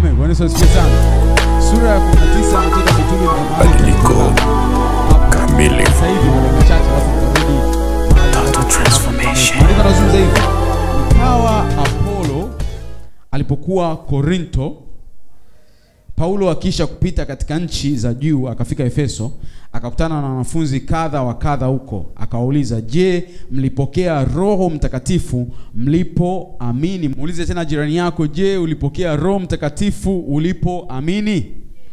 Amen. Bwana Yesu asifiwe sana. Sura ya 19 Matendo ya Mitume na mahali Badiliko Hapo. kamili. Sasa hivi kwa dakika chache alafu tutarudi mahali Total transformation. Maandiko yanazungumza hivi. Ikawa Apolo alipokuwa Korinto, Paulo akisha kupita katika nchi za juu akafika Efeso, akakutana na wanafunzi kadha wa kadha huko, akawauliza, je, mlipokea Roho Mtakatifu mlipoamini? Muulize tena jirani yako, je, ulipokea Roho Mtakatifu ulipoamini?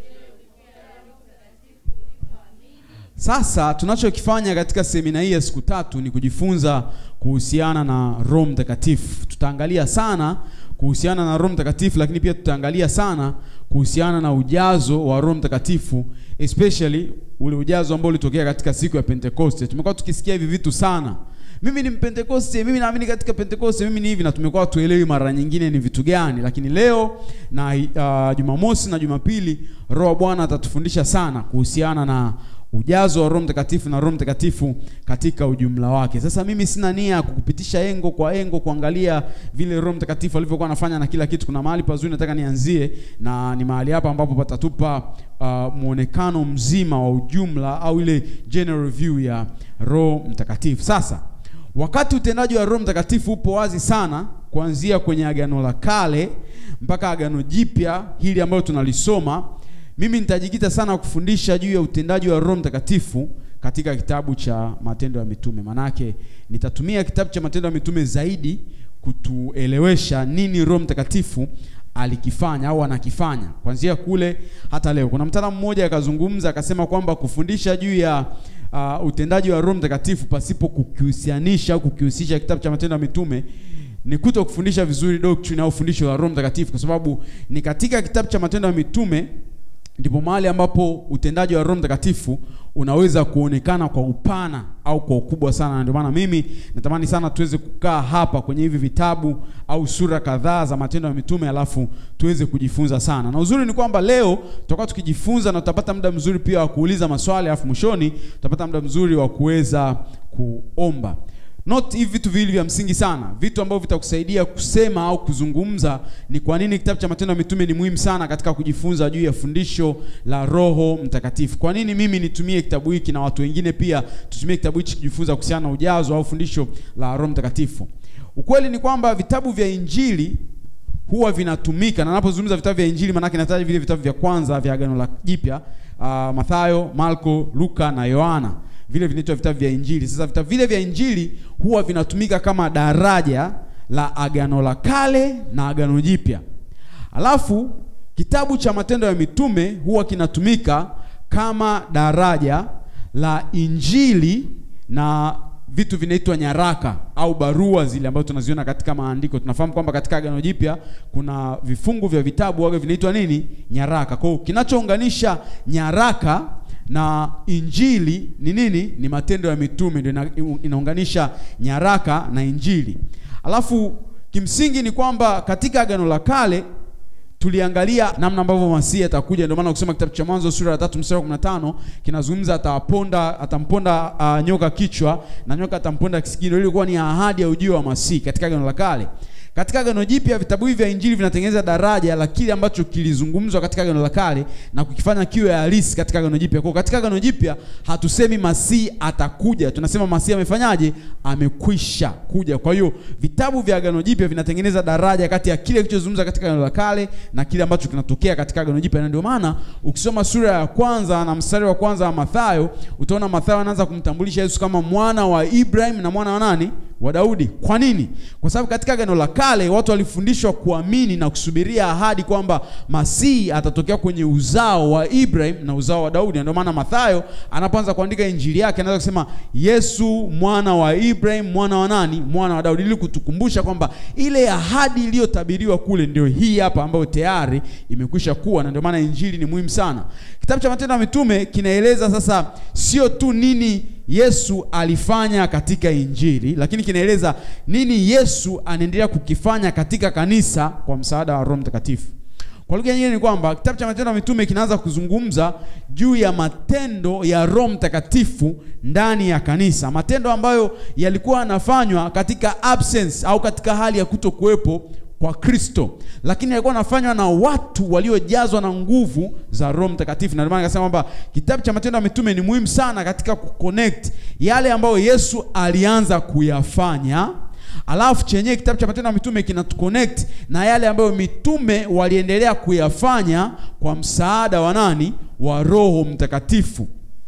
Sasa tunachokifanya katika semina hii ya siku tatu ni kujifunza kuhusiana na Roho Mtakatifu. Tutaangalia sana kuhusiana na Roho Mtakatifu, lakini pia tutaangalia sana kuhusiana na ujazo wa Roho Mtakatifu, especially ule ujazo ambao ulitokea katika siku ya Pentekoste. Tumekuwa tukisikia hivi vitu sana. Mimi ni Mpentekoste, mimi naamini katika Pentekoste, mimi ni hivi, na tumekuwa tuelewi mara nyingine ni vitu gani, lakini leo na uh, Jumamosi na Jumapili Roho wa Bwana atatufundisha sana kuhusiana na ujazo wa Roho Mtakatifu na Roho Mtakatifu katika ujumla wake. Sasa mimi sina nia ya kukupitisha engo kwa engo kuangalia vile Roho Mtakatifu alivyokuwa anafanya na kila kitu. Kuna mahali pazuri nataka nianzie, na ni mahali hapa ambapo patatupa uh, muonekano mzima wa ujumla au ile general view ya Roho Mtakatifu. Sasa wakati utendaji wa Roho Mtakatifu upo wazi sana kuanzia kwenye Agano la Kale mpaka Agano Jipya hili ambalo tunalisoma mimi nitajikita sana kufundisha juu ya utendaji wa Roho Mtakatifu katika kitabu cha Matendo ya Mitume. Manake nitatumia kitabu cha Matendo ya Mitume zaidi kutuelewesha nini Roho Mtakatifu alikifanya au anakifanya kuanzia kule hata leo. Kuna mtaalamu mmoja akazungumza akasema kwamba kufundisha juu ya uh, utendaji wa Roho Mtakatifu pasipo kukihusianisha au kukihusisha kitabu cha Matendo ya Mitume ni kuto kufundisha vizuri doctrine au fundisho la Roho Mtakatifu, kwa sababu ni katika kitabu cha Matendo ya Mitume ndipo mahali ambapo utendaji wa Roho Mtakatifu unaweza kuonekana kwa upana au kwa ukubwa sana, na ndio maana mimi natamani sana tuweze kukaa hapa kwenye hivi vitabu au sura kadhaa za Matendo ya Mitume, alafu tuweze kujifunza sana. Na uzuri ni kwamba leo tutakuwa tukijifunza na tutapata muda mzuri pia wa kuuliza maswali, alafu mwishoni tutapata muda mzuri wa kuweza kuomba. Not hivi vitu viwili vya msingi sana, vitu ambavyo vitakusaidia kusema au kuzungumza ni kwa nini kitabu cha Matendo ya Mitume ni muhimu sana katika kujifunza juu ya fundisho la Roho Mtakatifu. Kwa nini mimi nitumie kitabu hiki na watu wengine pia tutumie kitabu hiki kujifunza kuhusiana na ujazo au fundisho la Roho Mtakatifu. Ukweli ni kwamba vitabu vya Injili huwa vinatumika, na ninapozungumza vitabu vya Injili maana nataja vile vitabu vya kwanza vya Agano la Jipya, uh, Mathayo, Marko, Luka na Yohana vile vinaitwa vitabu vya Injili. Sasa vitabu vile vya Injili huwa vinatumika kama daraja la Agano la Kale na Agano Jipya. Alafu kitabu cha Matendo ya Mitume huwa kinatumika kama daraja la Injili na vitu vinaitwa nyaraka au barua zile ambazo tunaziona katika maandiko. Tunafahamu kwamba katika Agano Jipya kuna vifungu vya vitabu wage vinaitwa nini? Nyaraka. Kwa hiyo kinachounganisha nyaraka na injili ni nini? Ni matendo ya mitume, ndio ina, inaunganisha nyaraka na injili. Alafu kimsingi ni kwamba katika agano la kale tuliangalia namna ambavyo Masihi atakuja. Ndio maana ukisoma kitabu cha Mwanzo sura ya tatu mstari wa 15 kinazungumza ataponda atamponda uh, nyoka kichwa na nyoka atamponda kisigino. Ile ilikuwa ni ahadi ya ujio wa Masihi katika agano la kale. Katika Agano Jipya vitabu hivi vya Injili vinatengeneza daraja la kile ambacho kilizungumzwa katika Agano la Kale na kukifanya kiwe halisi katika Agano Jipya. Kwa katika Agano Jipya hatusemi Masihi atakuja, tunasema Masihi amefanyaje? Amekwisha kuja. Kwa hiyo vitabu vya Agano Jipya vinatengeneza daraja kati ya kile kilichozungumzwa katika Agano la Kale na kile ambacho kinatokea katika Agano Jipya, na ndio maana ukisoma sura ya kwanza na mstari wa kwanza wa Mathayo utaona Mathayo anaanza kumtambulisha Yesu kama mwana wa Ibrahim na mwana wa nani? wa Daudi. Kwa nini? Kwa sababu katika Agano la Kale watu walifundishwa kuamini na kusubiria ahadi kwamba Masihi atatokea kwenye uzao wa Ibrahim na uzao wa Daudi. Ndio maana Mathayo anapoanza kuandika injili yake anaweza kusema Yesu mwana wa Ibrahim, mwana wa nani? Mwana wa Daudi, ili kutukumbusha kwamba ile ahadi iliyotabiriwa kule ndio hii hapa ambayo tayari imekwisha kuwa, na ndio maana injili ni muhimu sana. Kitabu cha Matendo ya Mitume kinaeleza sasa sio tu nini Yesu alifanya katika Injili, lakini kinaeleza nini Yesu anaendelea kukifanya katika kanisa kwa msaada wa Roho Mtakatifu. Kwa lugha nyingine ni kwamba kitabu cha Matendo ya Mitume kinaanza kuzungumza juu ya matendo ya Roho Mtakatifu ndani ya kanisa, matendo ambayo yalikuwa yanafanywa katika absence au katika hali ya kutokuwepo kwa Kristo, lakini yalikuwa yanafanywa na watu waliojazwa na nguvu za Roho Mtakatifu. Na ndio maana nikasema kwamba kitabu cha Matendo ya Mitume ni muhimu sana katika kuconnect yale ambayo Yesu alianza kuyafanya alafu chenyewe kitabu cha Matendo ya Mitume kinatuconnect na yale ambayo mitume waliendelea kuyafanya kwa msaada wa nani? Wa Roho Mtakatifu.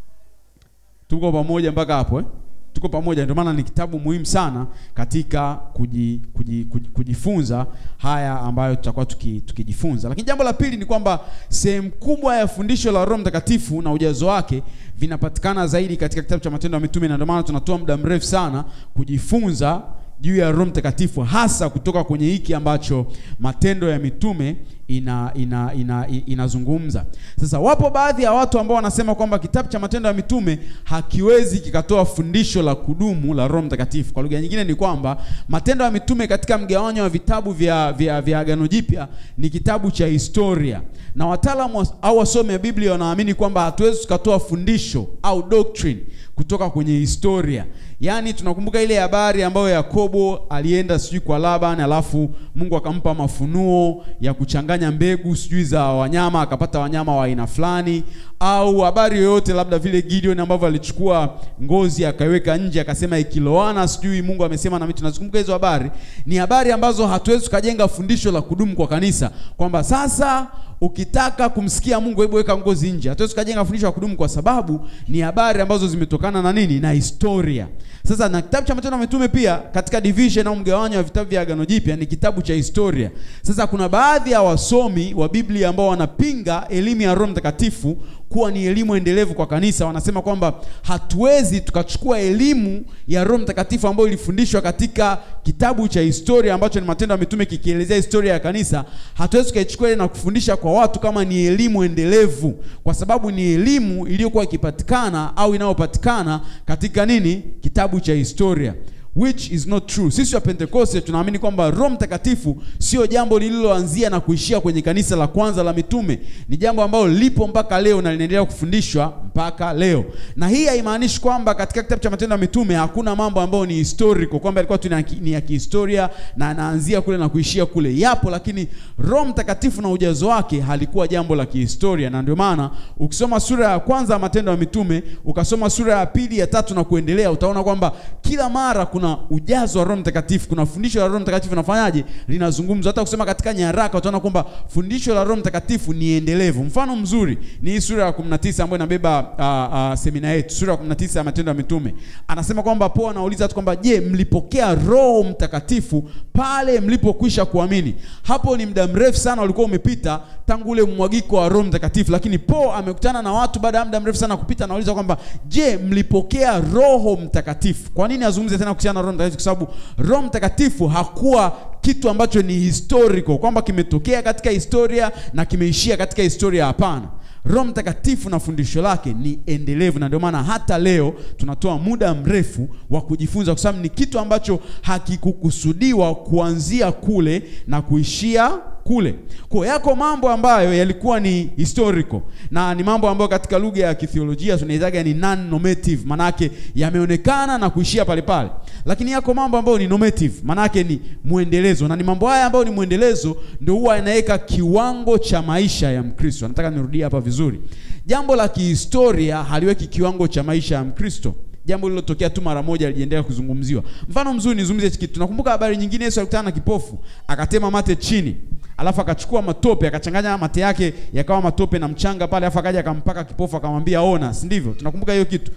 Tuko pamoja mpaka hapo eh? Tuko pamoja. Ndio maana ni kitabu muhimu sana katika kuji, kuji, kuji, kujifunza haya ambayo tutakuwa tuki, tukijifunza. Lakini jambo la pili ni kwamba sehemu kubwa ya fundisho la Roho Mtakatifu na ujazo wake vinapatikana zaidi katika kitabu cha Matendo ya Mitume, na ndio maana tunatoa muda mrefu sana kujifunza juu ya Roho Mtakatifu hasa kutoka kwenye hiki ambacho Matendo ya Mitume ina ina ina inazungumza. Sasa wapo baadhi ya watu ambao wanasema kwamba kitabu cha Matendo ya Mitume hakiwezi kikatoa fundisho la kudumu la Roho Mtakatifu. Kwa lugha nyingine ni kwamba Matendo ya Mitume katika mgawanyo wa vitabu vya vya, vya Agano Jipya ni kitabu cha historia, na wataalamu au wasomi wa Biblia wanaamini kwamba hatuwezi tukatoa fundisho au doctrine kutoka kwenye historia. Yaani tunakumbuka ile habari ambayo Yakobo alienda sijui kwa Laban, alafu Mungu akampa mafunuo ya kuchanganya mbegu sijui za wanyama, akapata wanyama wa aina fulani, au habari yoyote labda vile Gideon ambavyo alichukua ngozi akaiweka nje akasema ikiloana sijui Mungu amesema na mimi. Tunazikumbuka hizo habari, ni habari ambazo hatuwezi tukajenga fundisho la kudumu kwa kanisa kwamba sasa ukitaka kumsikia Mungu hebu weka ngozi nje. Hatuwezi tukajenga fundisho la kudumu kwa sababu ni habari ambazo zimetokana na nini? Na historia. Sasa na kitabu cha Matendo ya Mitume pia katika division au mgawanyo wa vitabu vya Agano Jipya ni kitabu cha historia. Sasa kuna baadhi ya wasomi wa Biblia ambao wanapinga elimu ya Roho Mtakatifu kuwa ni elimu endelevu kwa kanisa. Wanasema kwamba hatuwezi tukachukua elimu ya Roho Mtakatifu ambayo ilifundishwa katika kitabu cha historia ambacho ni Matendo ya Mitume kikielezea historia ya kanisa, hatuwezi tukaichukua ile na kufundisha kwa watu kama ni elimu endelevu, kwa sababu ni elimu iliyokuwa ikipatikana au inayopatikana katika nini, kitabu cha historia which is not true. Sisi wa Pentekoste tunaamini kwamba Roho Mtakatifu sio jambo lililoanzia na kuishia kwenye kanisa la kwanza la mitume. Ni jambo ambalo lipo mpaka leo na linaendelea kufundishwa mpaka leo. Na hii haimaanishi kwamba katika kitabu cha Matendo ya Mitume hakuna mambo ambayo ni historical, kwamba ilikuwa tu ni ya kihistoria na anaanzia kule na kuishia kule. Yapo, lakini Roho Mtakatifu na ujazo wake halikuwa jambo la kihistoria, na ndio maana ukisoma sura ya kwanza ya Matendo ya Mitume, ukasoma sura ya pili, ya tatu na kuendelea, utaona kwamba kila mara kuna ujazo wa Roho Mtakatifu, kuna fundisho la Roho Mtakatifu linafanyaje, linazungumzwa. Hata kusema katika nyaraka utaona kwamba fundisho la Roho Mtakatifu ni endelevu. Mfano mzuri ni hii sura ya 19 ambayo inabeba uh, uh, semina yetu, sura ya 19 ya Matendo ya Mitume. Anasema kwamba Paulo anauliza tu kwamba je, mlipokea Roho Mtakatifu pale mlipokwisha kuamini? Hapo ni muda mrefu sana ulikuwa umepita tangu ule mwagiko wa Roho Mtakatifu, lakini Paulo amekutana na watu baada ya muda mrefu sana kupita, anauliza kwamba je, mlipokea Roho Mtakatifu? Kwa nini azungumze tena kuhusiana na Roho Mtakatifu? Kwa sababu Roho Mtakatifu hakuwa kitu ambacho ni historical kwamba kimetokea katika historia na kimeishia katika historia. Hapana, Roho Mtakatifu na fundisho lake ni endelevu, na ndio maana hata leo tunatoa muda mrefu wa kujifunza, kwa sababu ni kitu ambacho hakikukusudiwa kuanzia kule na kuishia kule. Kwa yako mambo ambayo yalikuwa ni historical na ni mambo ambayo katika lugha ya kithiolojia tunaitaga ni non normative, manake yameonekana na kuishia pale pale, lakini yako mambo ambayo ni normative, manake ni mwendelezo, na ni mambo haya ambayo ni mwendelezo ndio huwa yanaweka kiwango cha maisha ya Mkristo. Nataka nirudie hapa vizuri, jambo la kihistoria haliweki kiwango cha maisha ya Mkristo jambo lililotokea tu mara moja alijiendelea kuzungumziwa. Mfano mzuri nizungumzie kitu. Tunakumbuka habari nyingine, Yesu alikutana na kipofu, akatema mate chini, alafu akachukua matope akachanganya mate yake yakawa matope na mchanga pale, alafu akaja akampaka kipofu akamwambia ona, si ndivyo? Tunakumbuka hiyo kitu.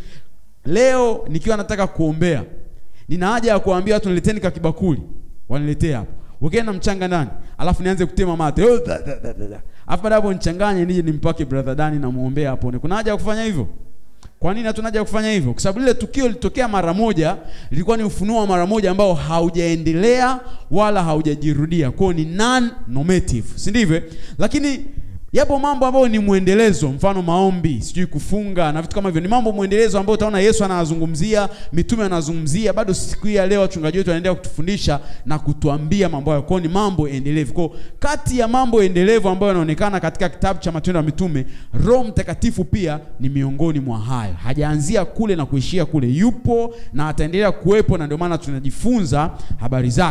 Leo nikiwa nataka kuombea, nina haja ya kuambia watu nileteni ka kibakuli, waniletee hapo wekeni na mchanga ndani, alafu nianze kutema mate, alafu baada hapo nichanganye, nije nimpake brother Dani na muombea apone. Kuna haja ya kufanya hivyo? Kwa nini hatuna haja ya kufanya hivyo? Kwa sababu lile tukio lilitokea mara moja, lilikuwa ni ufunuo wa mara moja ambao haujaendelea wala haujajirudia, kwao ni non normative, si ndivyo? Lakini yapo mambo ambayo ni mwendelezo, mfano maombi, sijui kufunga na vitu kama hivyo, ni mambo mwendelezo ambayo utaona Yesu anazungumzia, mitume anazungumzia, bado siku hii ya leo wachungaji wetu wanaendelea kutufundisha na kutuambia mambo hayo. Kwao ni mambo endelevu. Kwao kati ya mambo endelevu ambayo yanaonekana katika kitabu cha Matendo ya Mitume, Roho Mtakatifu pia ni miongoni mwa hayo. Hajaanzia kule na kuishia kule, yupo na ataendelea kuwepo, na ndio maana tunajifunza habari zake.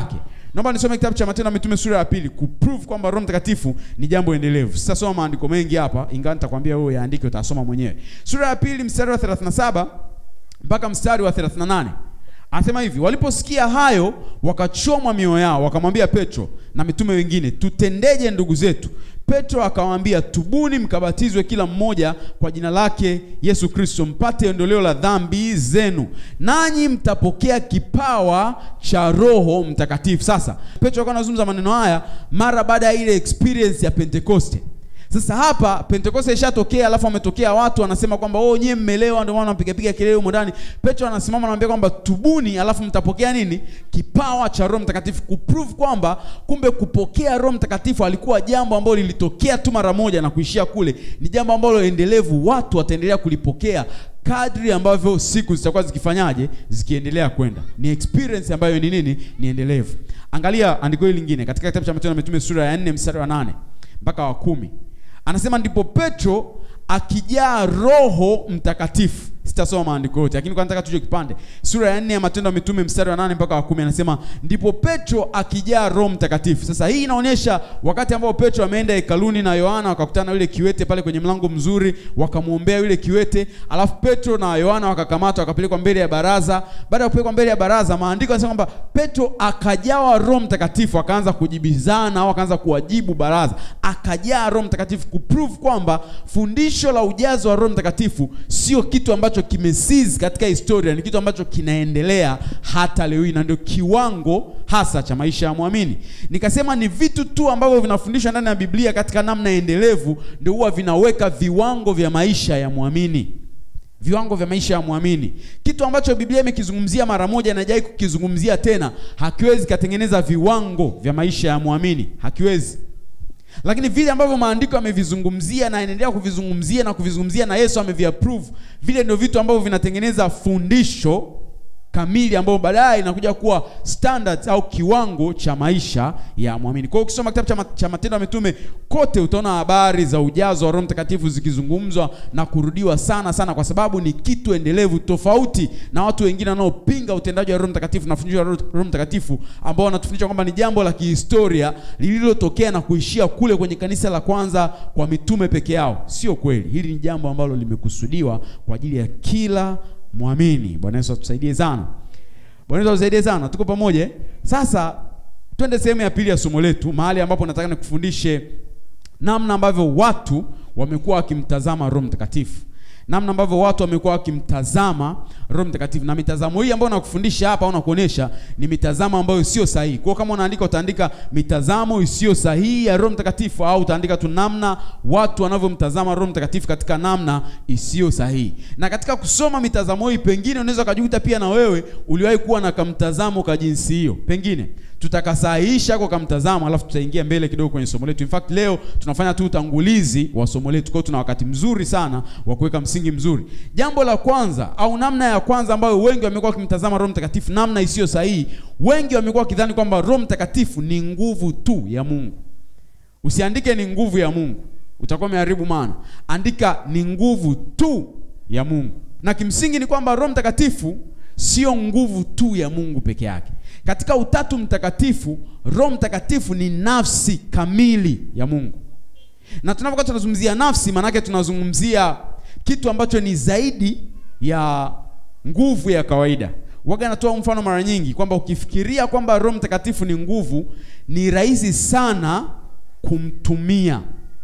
Naomba nisome kitabu cha Matendo ya Mitume sura ya pili kuprove kwamba Roho Mtakatifu ni jambo endelevu. Sitasoma maandiko mengi hapa, ingawa nitakwambia wewe yaandike, utasoma mwenyewe. Sura ya pili mstari wa 37 mpaka mstari wa 38. Anasema hivi, waliposikia hayo wakachomwa mioyo yao, wakamwambia Petro na mitume wengine, tutendeje ndugu zetu? Petro akawaambia, tubuni mkabatizwe kila mmoja kwa jina lake Yesu Kristo, mpate ondoleo la dhambi zenu, nanyi mtapokea kipawa cha Roho Mtakatifu. Sasa Petro alikuwa anazungumza maneno haya mara baada ya ile experience ya Pentekoste. Sasa hapa Pentekoste ishatokea, alafu wametokea watu wanasema kwamba oh, nyie mmelewa, ndio maana mpiga piga kelele humo ndani. Petro anasimama anamwambia kwamba tubuni, alafu mtapokea nini? Kipawa cha Roho Mtakatifu, kuprove kwamba kumbe kupokea Roho Mtakatifu alikuwa jambo ambalo lilitokea tu mara moja na kuishia kule, ni jambo ambalo endelevu, watu wataendelea kulipokea kadri ambavyo siku zitakuwa zikifanyaje, zikiendelea kwenda. Ni experience ambayo ni nini? Ni endelevu. Angalia andiko hili lingine katika kitabu cha Matendo ya Mitume sura ya 4 mstari wa 8 mpaka wa kumi anasema ndipo Petro akijaa Roho Mtakatifu. Sitasoma maandiko yote, lakini kwa nataka tuje kipande. Sura ya nne ya Matendo ya Mitume mstari wa nane mpaka wa kumi anasema ndipo Petro akijaa Roho Mtakatifu. Sasa hii inaonyesha wakati ambao Petro ameenda hekaluni na Yohana wakakutana na yule kiwete pale kwenye mlango mzuri, wakamwombea yule kiwete, alafu Petro na Yohana wakakamatwa wakapelekwa mbele ya baraza. Baada ya kupelekwa mbele ya baraza, maandiko yanasema kwamba Petro akajawa Roho Mtakatifu, akaanza kujibizana au akaanza kuwajibu baraza, akajaa Roho Mtakatifu, kuprove kwamba fundisho la ujazo wa Roho Mtakatifu sio kitu ambacho kimesizi katika historia, ni kitu ambacho kinaendelea hata leo hii, na ndio kiwango hasa cha maisha ya mwamini. Nikasema ni vitu tu ambavyo vinafundishwa ndani ya Biblia katika namna endelevu, ndio huwa vinaweka viwango vya maisha ya mwamini viwango vya maisha ya mwamini. Kitu ambacho Biblia imekizungumzia mara moja na haijai kukizungumzia tena, hakiwezi katengeneza viwango vya maisha ya mwamini, hakiwezi lakini vile ambavyo maandiko yamevizungumzia na anaendelea kuvizungumzia na kuvizungumzia na Yesu ameviapprove, vile ndio vitu ambavyo vinatengeneza fundisho kamili ambayo baadaye inakuja kuwa standards au kiwango cha maisha ya mwamini. Kwa hiyo ukisoma kitabu cha, ma cha Matendo ya Mitume kote utaona habari za ujazo wa Roho Mtakatifu zikizungumzwa na kurudiwa sana sana, kwa sababu ni kitu endelevu, tofauti na watu wengine wanaopinga utendaji wa Roho Mtakatifu na fundisho la Roho Mtakatifu, ambao wanatufundisha kwamba ni jambo la kihistoria lililotokea na kuishia kule kwenye kanisa la kwanza kwa mitume peke yao. Sio kweli, hili ni jambo ambalo limekusudiwa kwa ajili ya kila mwamini. Bwana Yesu atusaidie sana. Bwana Yesu atusaidie sana. Tuko pamoja? Sasa twende sehemu ya pili ya somo letu, mahali ambapo nataka nikufundishe namna ambavyo watu wamekuwa wakimtazama Roho Mtakatifu, namna ambavyo watu wamekuwa wakimtazama Roho Mtakatifu, na mitazamo hii ambayo nakufundisha hapa au nakuonesha ni mitazamo ambayo sio sahihi. Kwa kama unaandika utaandika mitazamo isiyo sahihi ya Roho Mtakatifu, au utaandika tu namna watu wanavyomtazama Roho Mtakatifu katika namna isiyo sahihi. Na katika kusoma mitazamo hii, pengine unaweza ukajikuta pia na wewe uliwahi kuwa na kamtazamo ka jinsi hiyo, pengine tutakasahihisha kwa kamtazamo, alafu tutaingia mbele kidogo kwenye somo letu. In fact leo tunafanya tu utangulizi wa somo letu, kwa hiyo tuna wakati mzuri sana wa kuweka msingi mzuri. Jambo la kwanza au namna ya kwanza ambayo wengi wamekuwa wakimtazama Roho Mtakatifu namna isiyo sahihi, wengi wamekuwa wakidhani kwamba Roho Mtakatifu ni nguvu tu ya Mungu. Usiandike ni nguvu ya Mungu, utakuwa umeharibu maana. Andika ni nguvu tu ya Mungu, na kimsingi ni kwamba Roho Mtakatifu sio nguvu tu ya Mungu peke yake. Katika Utatu Mtakatifu, Roho Mtakatifu ni nafsi kamili ya Mungu, na tunapokuwa tunazungumzia nafsi, maanake tunazungumzia kitu ambacho ni zaidi ya nguvu ya kawaida. Waga natoa mfano mara nyingi kwamba ukifikiria kwamba Roho Mtakatifu ni nguvu, ni rahisi sana kumtumia,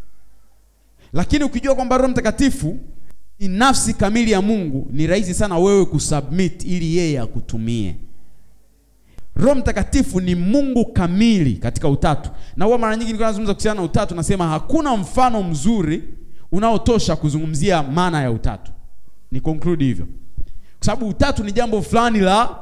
lakini ukijua kwamba Roho Mtakatifu ni nafsi kamili ya Mungu, ni rahisi sana wewe kusubmit ili yeye akutumie. Roho Mtakatifu ni Mungu kamili katika utatu, na huwa mara nyingi nilikuwa nazungumza kuhusiana na utatu, nasema hakuna mfano mzuri unaotosha kuzungumzia maana ya utatu. Ni conclude hivyo, kwa sababu utatu ni jambo fulani la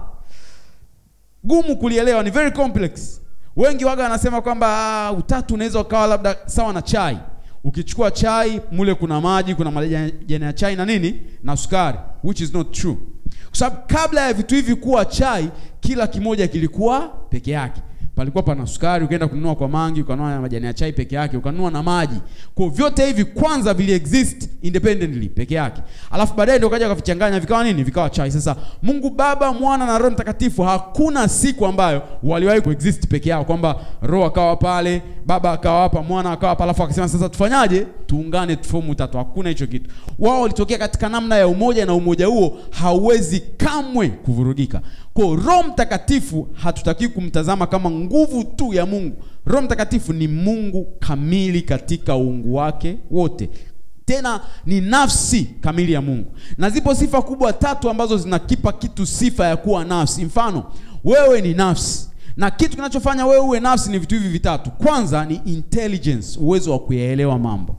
gumu kulielewa, ni very complex. Wengi waga wanasema kwamba utatu unaweza ukawa labda sawa na chai. Ukichukua chai mule kuna maji, kuna majani ya chai na nini na sukari, which is not true, kwa sababu kabla ya vitu hivi kuwa chai, kila kimoja kilikuwa peke yake. palikuwa pana sukari, ukaenda kununua kwa mangi, ukanunua na majani ya chai peke yake, ukanunua na maji. Kwa hiyo vyote hivi kwanza vili exist independently peke yake, alafu baadaye ndio kaja wakavichanganya vikawa nini? Vikawa chai. Sasa Mungu Baba, Mwana na Roho Mtakatifu, hakuna siku ambayo waliwahi kuexist peke yao, kwamba Roho akawa pale, Baba akawa hapa, Mwana akawa hapa, alafu akasema sasa tufanyaje? Tuungane, tufomu utatu. Hakuna hicho kitu. Wao walitokea katika namna ya umoja, na umoja huo hauwezi kamwe kuvurugika. Kwa hiyo Roho Mtakatifu hatutaki kumtazama kama nguvu tu ya Mungu. Roho Mtakatifu ni Mungu kamili katika uungu wake wote, tena ni nafsi kamili ya Mungu, na zipo sifa kubwa tatu ambazo zinakipa kitu sifa ya kuwa nafsi. Mfano, wewe ni nafsi, na kitu kinachofanya wewe uwe nafsi ni vitu hivi vitatu. Kwanza ni intelligence, uwezo wa kuyaelewa mambo.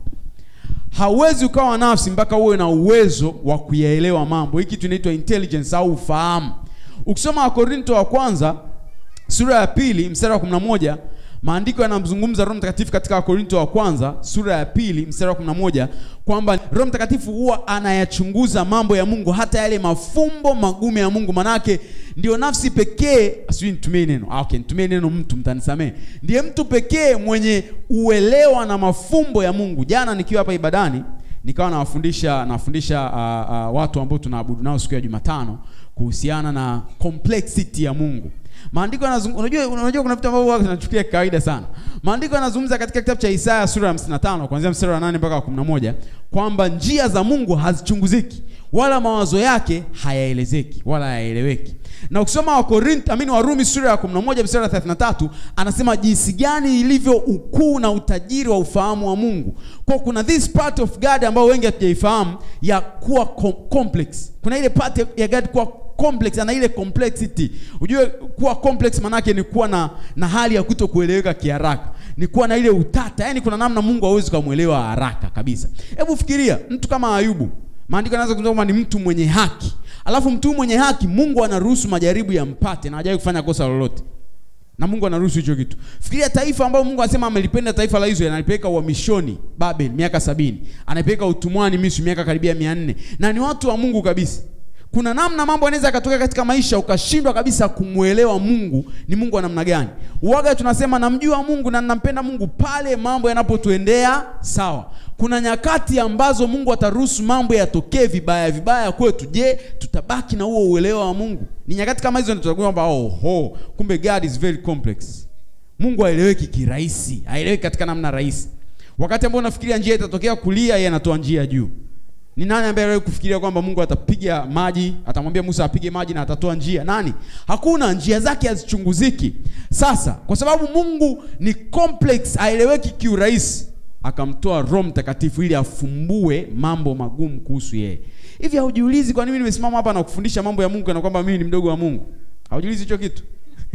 Hauwezi ukawa nafsi mpaka uwe na uwezo wa kuyaelewa mambo. Hii kitu inaitwa intelligence au ufahamu. Ukisoma Wakorinto wa kwanza sura ya pili mstari wa 11 maandiko yanamzungumza Roho Mtakatifu katika Wakorinto wa kwanza sura ya pili mstari wa 11 kwamba Roho Mtakatifu huwa anayachunguza mambo ya Mungu, hata yale mafumbo magumu ya Mungu. Manake ndio nafsi pekee, sijui nitumie neno ah, okay, nitumie neno mtu, mtanisamee, ndiye mtu pekee mwenye uelewa na mafumbo ya Mungu. Jana nikiwa hapa ibadani nikawa nawafundisha nawafundisha uh, uh, watu ambao tunaabudu nao siku ya Jumatano kuhusiana na complexity ya Mungu. Maandiko yanazungumza, unajua unajua kuna vitu ambavyo tunachukulia kawaida sana. Maandiko yanazungumza katika kitabu cha Isaya sura ya 55 kuanzia mstari wa 8 mpaka wa 11 kwamba njia za Mungu hazichunguziki wala mawazo yake hayaelezeki wala hayaeleweki. Na ukisoma wa Korinto, amini Warumi sura ya 11 mstari wa 33 anasema jinsi gani ilivyo ukuu na utajiri wa ufahamu wa Mungu. Kwa kuna this part of God ambayo wengi hatujaifahamu ya kuwa com complex. Kuna ile part ya God kuwa complex ana ile complexity. Ujue kuwa complex manake ni kuwa na, na hali ya kuto kueleweka kiharaka, ni kuwa na ile utata, yaani kuna namna Mungu hawezi kumwelewa haraka kabisa. Hebu fikiria mtu kama Ayubu, maandiko yanaanza kusema kwamba ni mtu mwenye haki, alafu mtu mwenye haki Mungu anaruhusu majaribu yampate na hajawahi kufanya kosa lolote na Mungu anaruhusu hicho kitu. Fikiria taifa ambalo Mungu anasema amelipenda taifa la Israeli, analipeleka uhamishoni Babel miaka sabini, anapeleka utumwani Misri miaka karibia mia nne na ni watu wa Mungu kabisa. Kuna namna mambo yanaweza yakatokea katika maisha ukashindwa kabisa kumwelewa Mungu ni Mungu wa namna gani. Uwaga tunasema namjua Mungu na ninampenda Mungu pale mambo yanapotuendea sawa. Kuna nyakati ambazo Mungu ataruhusu mambo yatokee vibaya vibaya kwetu. Je, tutabaki na huo uelewa wa Mungu? Ni nyakati kama hizo ndio tutakuwa kwamba oh, oh, kumbe God is very complex. Mungu haeleweki kirahisi, haeleweki katika namna rahisi. Wakati ambao unafikiria njia itatokea kulia, yeye anatoa njia juu. Ni nani ambaye aliwahi kufikiria kwamba Mungu atapiga maji, atamwambia Musa apige maji na atatoa njia? Nani? Hakuna, njia zake hazichunguziki. Sasa kwa sababu Mungu ni complex, haeleweki kiurahisi, akamtoa Roho Mtakatifu ili afumbue mambo magumu kuhusu yeye. Hivi haujiulizi kwa nini nimesimama hapa na kufundisha mambo ya Mungu na kwamba mimi ni mdogo wa Mungu? Haujiulizi hicho kitu?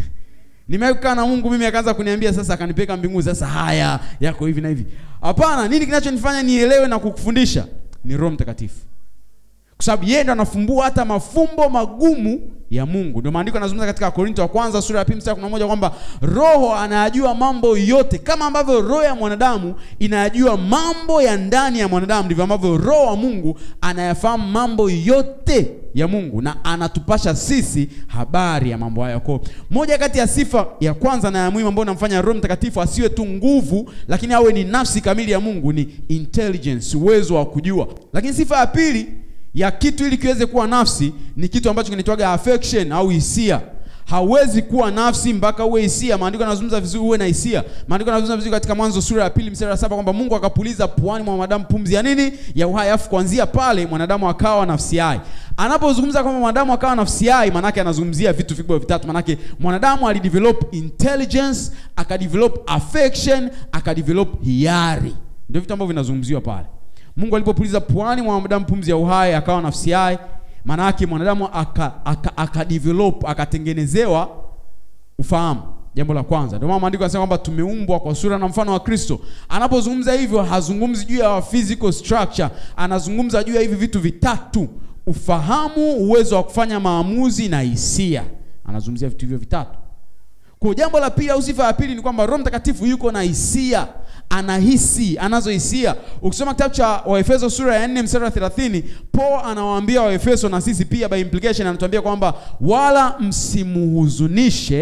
Nimekaa na Mungu mimi akaanza kuniambia sasa, akanipeka mbinguni, sasa haya yako hivi na hivi. Hapana, nini kinachonifanya nielewe na kukufundisha? Ni Roho Mtakatifu, kwa sababu yeye ndo anafumbua hata mafumbo magumu ya Mungu. Ndio maandiko yanazungumza katika Korinto wa kwanza sura ya pili mstari wa 11 kwamba Roho anayajua mambo yote, kama ambavyo roho ya mwanadamu inayajua mambo ya ndani ya mwanadamu, ndivyo ambavyo Roho wa Mungu anayafahamu mambo yote ya Mungu na anatupasha sisi habari ya mambo hayo. Kwa moja kati ya sifa ya kwanza na ya muhimu ambayo inamfanya Roho Mtakatifu asiwe tu nguvu, lakini awe ni nafsi kamili ya Mungu ni intelligence, uwezo wa kujua. Lakini sifa ya pili ya kitu ili kiweze kuwa nafsi ni kitu ambacho kinaitwaga affection au hisia. Hawezi kuwa nafsi mpaka uwe hisia. Maandiko yanazungumza vizuri uwe na hisia. Maandiko yanazungumza vizuri katika Mwanzo sura ya pili mstari wa saba kwamba Mungu akapuliza puani mwa mwanadamu pumzi ya nini? Ya uhai, afu kuanzia pale mwanadamu akawa nafsi hai. Anapozungumza kwamba mwanadamu akawa nafsi hai, manake anazungumzia vitu vikubwa vitatu. Manake mwanadamu alidevelop intelligence, akadevelop affection, akadevelop hiari. Ndio vitu ambavyo vinazungumziwa pale. Mungu alipopuliza puani mwa mwanadamu pumzi ya uhai akawa nafsi hai, maana yake mwanadamu aka, aka, aka develop akatengenezewa ufahamu. Jambo la kwanza, ndio maana maandiko yanasema kwamba tumeumbwa kwa sura na mfano wa Kristo. Anapozungumza hivyo, hazungumzi juu ya physical structure, anazungumza juu ya hivi vitu vitatu: ufahamu, uwezo wa kufanya maamuzi na hisia. Anazungumzia vitu hivyo vitatu. Kwa jambo la pili au sifa ya pili ni kwamba Roho Mtakatifu yuko na hisia, anahisi, anazo hisia. Ukisoma kitabu cha Waefeso sura ya 4 mstari wa 30, Paul anawaambia Waefeso na sisi pia by implication anatuambia kwamba wala msimuhuzunishe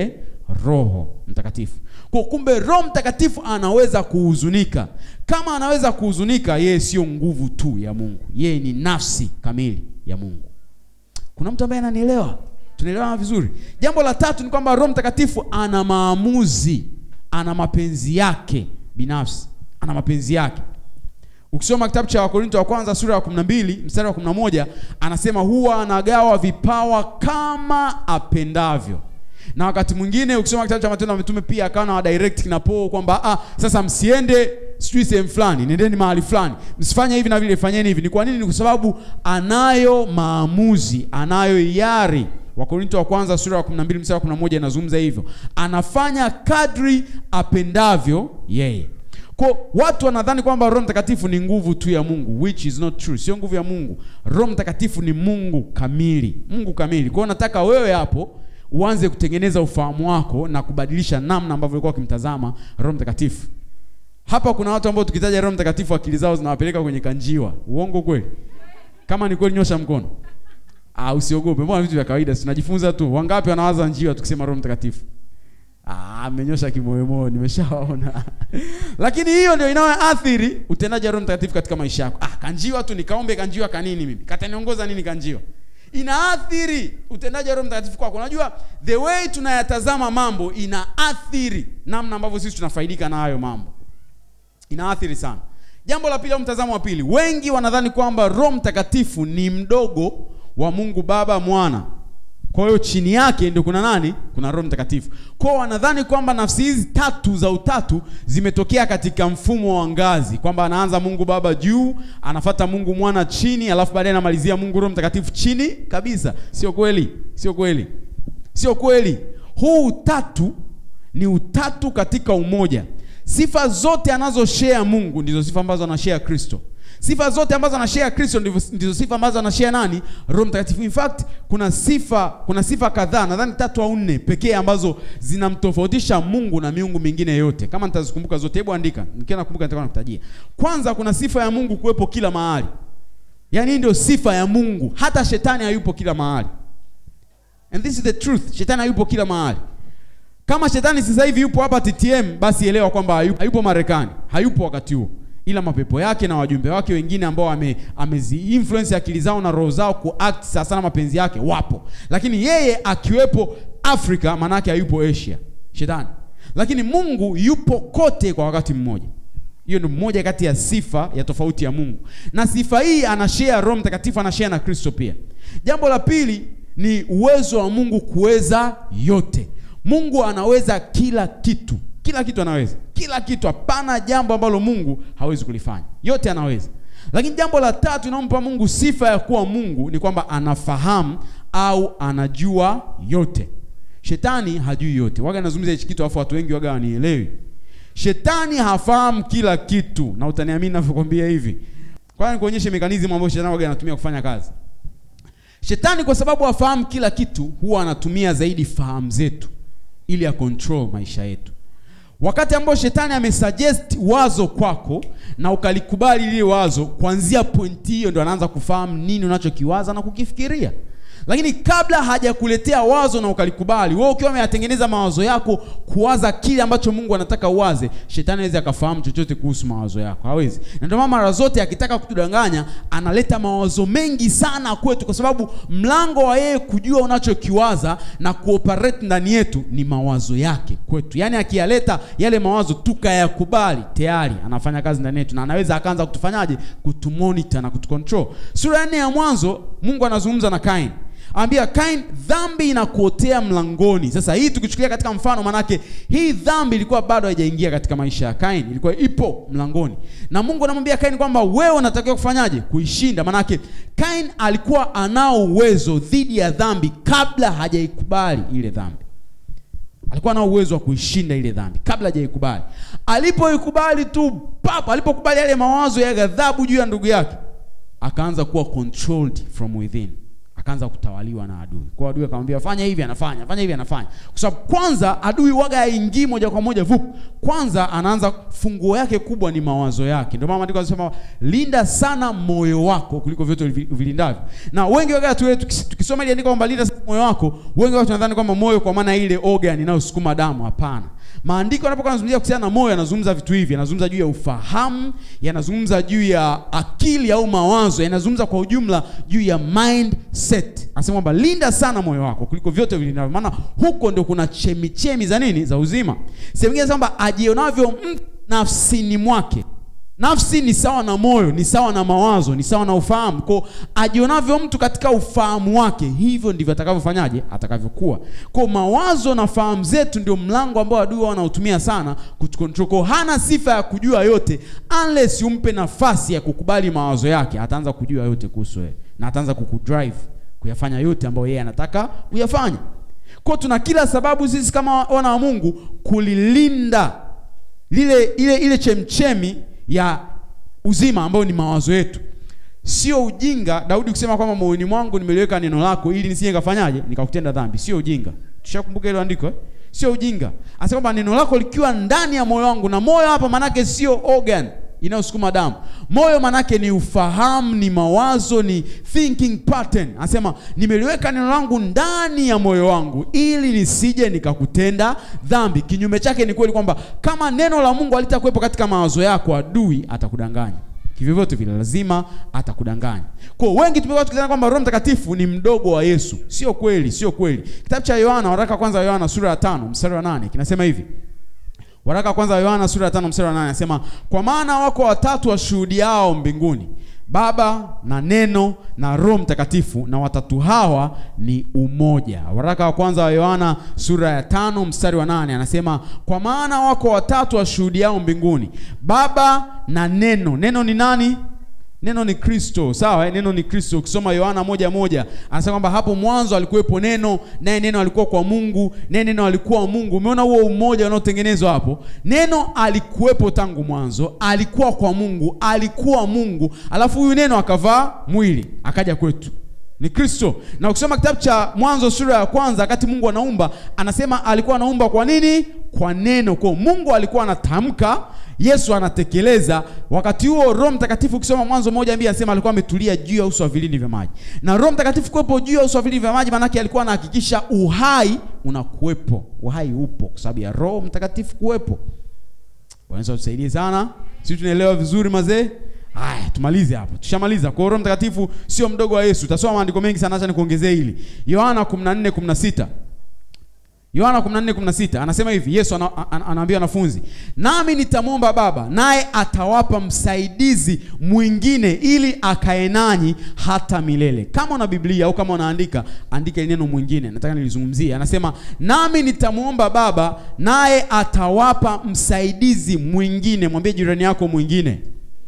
Roho Mtakatifu. Kwa kumbe Roho Mtakatifu anaweza kuhuzunika. Kama anaweza kuhuzunika, yeye sio nguvu tu ya Mungu, yeye ni nafsi kamili ya Mungu. Kuna mtu ambaye ananielewa? Tunaelewana vizuri. Jambo la tatu ni kwamba Roho Mtakatifu ana maamuzi, ana mapenzi yake binafsi, ana mapenzi yake. Ukisoma kitabu cha Wakorinto wa kwanza sura ya 12 mstari wa 11 anasema huwa anagawa vipawa kama apendavyo. Na wakati mwingine ukisoma kitabu cha Matendo ya Mitume pia akawa na direct kina Paul kwamba ah, sasa msiende sijui sehemu fulani, nendeni mahali fulani, msifanye hivi na vile, fanyeni hivi. Ni kwa nini? Ni kwa sababu anayo maamuzi, anayo hiari. Wakorinto wa kwanza sura ya 12 mstari wa 11 inazungumza hivyo, anafanya kadri apendavyo yeye. Kwa watu wanadhani kwamba Roho Mtakatifu ni nguvu tu ya Mungu, which is not true. Sio nguvu ya Mungu. Roho Mtakatifu ni Mungu kamili, Mungu kamili. Kwa hiyo nataka wewe hapo uanze kutengeneza ufahamu wako na kubadilisha namna ambavyo ulikuwa ukimtazama Roho Mtakatifu. Hapa kuna watu ambao tukitaja Roho Mtakatifu akili zao zinawapeleka kwenye kanjiwa. Uongo kweli? Kama ni kweli, nyosha mkono. Ah, usiogope. Mbona vitu vya kawaida, tunajifunza tu. Wangapi wanawaza njiwa tukisema Roho Mtakatifu? Ah, amenyosha kimoyomoyo, nimeshawaona. Lakini hiyo ndio inayoathiri utendaji wa Roho Mtakatifu katika maisha yako. Ah, kanjiwa tu nikaombe kanjiwa kanini mimi? Kataniongoza nini kanjiwa? Inaathiri utendaji wa Roho Mtakatifu kwako. Unajua the way tunayatazama mambo inaathiri namna ambavyo sisi tunafaidika na hayo mambo. Inaathiri sana. Jambo la pili au mtazamo wa pili, wengi wanadhani kwamba Roho Mtakatifu ni mdogo wa Mungu Baba, Mwana kwa hiyo chini yake ndio kuna nani? Kuna Roho Mtakatifu. Kwa hiyo wanadhani kwamba nafsi hizi tatu za utatu zimetokea katika mfumo wa ngazi, kwamba anaanza Mungu Baba juu, anafata Mungu Mwana chini, alafu baadaye anamalizia Mungu Roho Mtakatifu chini kabisa. Sio kweli, sio kweli, sio kweli. Huu utatu ni utatu katika umoja. Sifa zote anazoshare Mungu ndizo sifa ambazo anashare Kristo. Sifa zote ambazo anashare Kristo ndizo sifa ambazo anashare nani? Roho Mtakatifu. In fact, kuna sifa kuna sifa kadhaa, nadhani tatu au nne pekee ambazo zinamtofautisha Mungu na miungu mingine yote. Kama nitazikumbuka zote, hebu andika. Nikiwa nakumbuka nitakuwa nakutajia. Kwanza kuna sifa ya Mungu kuwepo kila mahali. Yaani hii ndio sifa ya Mungu. Hata shetani hayupo kila mahali. And this is the truth. Shetani hayupo kila mahali. Kama shetani sasa hivi yupo hapa TTM, basi elewa kwamba hayupo, hayupo Marekani. Hayupo wakati huo ila mapepo yake na wajumbe wake wengine ambao ame, amezi influence akili zao na roho zao kuact sasa sana mapenzi yake wapo, lakini yeye akiwepo Afrika manake hayupo Asia, shetani. Lakini Mungu yupo kote kwa wakati mmoja. Hiyo ni moja kati ya sifa ya tofauti ya Mungu, na sifa hii anashare Roho Mtakatifu, anashare na Kristo pia. Jambo la pili ni uwezo wa Mungu kuweza yote. Mungu anaweza kila kitu kila kitu anaweza, kila kitu. Hapana jambo ambalo Mungu hawezi kulifanya, yote anaweza. Lakini jambo la tatu inampa Mungu sifa ya kuwa Mungu ni kwamba anafahamu au anajua yote. Shetani hajui yote. Waga nazungumza hichi kitu afu watu wengi waga wanielewi. Shetani hafahamu kila kitu, na utaniamini ninavyokuambia hivi. Kwa nini kuonyesha mekanizmu ambayo shetani waga anatumia kufanya kazi. Shetani kwa sababu hafahamu kila kitu, huwa anatumia zaidi fahamu zetu ili ya control maisha yetu. Wakati ambao shetani amesuggest wazo kwako na ukalikubali lile wazo, kuanzia pointi hiyo ndo anaanza kufahamu nini unachokiwaza na kukifikiria. Lakini kabla hajakuletea wazo na ukalikubali, wewe ukiwa umeyatengeneza mawazo yako kuwaza kile ambacho Mungu anataka uwaze, shetani hawezi akafahamu chochote kuhusu mawazo yako, hawezi. Na ndio maana mara zote akitaka kutudanganya, analeta mawazo mengi sana kwetu, kwa sababu mlango wa yeye kujua unachokiwaza na kuoperate ndani yetu ni mawazo yake kwetu. Yaani akiyaleta yale mawazo tukayakubali, tayari anafanya kazi ndani yetu, na anaweza akaanza kutufanyaje, kutumonitor na kutucontrol. Sura ya nne ya Mwanzo, Mungu anazungumza na Kain Ambia Kain, dhambi inakuotea mlangoni. Sasa hii tukichukulia katika mfano, manake hii dhambi ilikuwa bado haijaingia katika maisha ya Kain, ilikuwa ipo mlangoni, na Mungu anamwambia Kain kwamba wewe unatakiwa kufanyaje? Kuishinda. Manake Kain alikuwa anao uwezo dhidi ya dhambi kabla hajaikubali ile dhambi, alikuwa anao uwezo wa kuishinda ile dhambi kabla hajaikubali. Alipoikubali tu papa, alipokubali yale mawazo ya ghadhabu juu ya ndugu yake, akaanza kuwa controlled from within akaanza kutawaliwa na adui. Kwa adui akamwambia fanya hivi, anafanya, fanya hivi, anafanya. Kwa sababu kwanza adui waga haingii moja kwa moja vup. Kwanza anaanza funguo yake kubwa ni mawazo yake. Ndio maana maandiko yanasema linda sana moyo wako kuliko vyote uvi- uvilindavyo. Na wengi waga tu tukis- tukisoma ile andiko kwamba linda sana moyo wako, wengi watu wanadhani kwamba moyo kwa maana ile organ inayosukuma damu. Hapana. Maandiko yanapokuwa yanazungumzia kuhusiana na moyo, yanazungumza vitu hivi, yanazungumza juu ya ufahamu, yanazungumza juu ya akili au mawazo, yanazungumza kwa ujumla juu ya mindset. Anasema kwamba linda sana moyo wako kuliko vyote vilindavyo, maana huko ndio kuna chemichemi za nini? Za uzima. Sehemu nyingine kwamba ajionavyo mtu nafsini mwake Nafsi ni sawa na moyo, ni sawa na mawazo, ni sawa na ufahamu. Kwa ajionavyo mtu katika ufahamu wake, hivyo ndivyo atakavyofanyaje, atakavyokuwa. Kwa mawazo na fahamu zetu ndio mlango ambao adui wao wanautumia sana kutukontrol. Kwa hana sifa ya kujua yote unless umpe nafasi ya kukubali mawazo yake, ataanza kujua yote kuhusu wewe na ataanza kukudrive kuyafanya yote ambayo yeye anataka uyafanye. Kwa tuna kila sababu sisi kama wana wa Mungu kulilinda lile ile ile chemchemi ya uzima ambayo ni mawazo yetu. Sio ujinga Daudi kusema kwamba moyoni mwangu nimeliweka neno lako ili nisije nikafanyaje nikakutenda dhambi. Sio ujinga. Tushakumbuka hilo andiko eh? Sio ujinga. Anasema kwamba neno lako likiwa ndani ya moyo wangu, na moyo hapa manake sio organ inayosukuma damu. Moyo manake ni ufahamu, ni mawazo, ni thinking pattern. Anasema nimeliweka neno langu ndani ya moyo wangu ili nisije nikakutenda dhambi. Kinyume chake ni kweli kwamba kama neno la Mungu halitakuwepo katika mawazo yako, adui atakudanganya kivyovyote vile, lazima atakudanganya. Kwa hiyo wengi tumekuwa tukidhani kwamba Roho Mtakatifu ni mdogo wa Yesu. Sio kweli, sio kweli. Kitabu cha Yohana, waraka wa kwanza wa Yohana sura ya tano mstari wa nane kinasema hivi Waraka wa kwanza wa Yohana sura ya tano mstari wa nane anasema kwa maana wako watatu washuhudiao mbinguni, Baba na Neno na Roho Mtakatifu, na watatu hawa ni umoja. Waraka wa kwanza wa Yohana sura ya tano mstari wa nane anasema kwa maana wako watatu washuhudiao mbinguni, Baba na Neno. Neno ni nani? Neno ni Kristo, sawa? eh? Neno ni Kristo. Ukisoma Yohana moja moja anasema kwamba hapo mwanzo alikuwepo neno, naye neno alikuwa kwa Mungu, naye neno alikuwa Mungu. Umeona huo umoja unaotengenezwa hapo? Neno alikuwepo tangu mwanzo, alikuwa kwa Mungu, alikuwa Mungu, alafu huyu neno akavaa mwili akaja kwetu ni Kristo. Na ukisoma kitabu cha Mwanzo sura ya kwanza, wakati Mungu anaumba, anasema alikuwa anaumba kwa nini? Kwa neno. Kwa Mungu alikuwa anatamka, Yesu anatekeleza. Wakati huo Roho Mtakatifu, ukisoma Mwanzo moja mbili, anasema alikuwa ametulia juu ya uso wa vilindi vya maji. Na Roho Mtakatifu kuwepo juu ya uso wa vilindi vya maji, maanake alikuwa anahakikisha uhai unakuwepo, uhai upo kwa sababu ya Roho Mtakatifu kuwepo. Bwana Yesu atusaidie sana. Sisi tunaelewa vizuri mazee. Haya, tumalize hapo. Tushamaliza. Kwa hiyo Roho Mtakatifu sio mdogo wa Yesu. Utasoma maandiko mengi sana, acha nikuongezee hili. Yohana 14:16. Yohana 14:16 anasema hivi, Yesu ana, ana, anaambia wanafunzi, nami nitamwomba Baba, naye atawapa msaidizi mwingine ili akae nanyi hata milele. Kama una Biblia au kama unaandika, andika ile neno mwingine, nataka nilizungumzie. Anasema, nami nitamwomba Baba, naye atawapa msaidizi mwingine. Mwambie jirani yako mwingine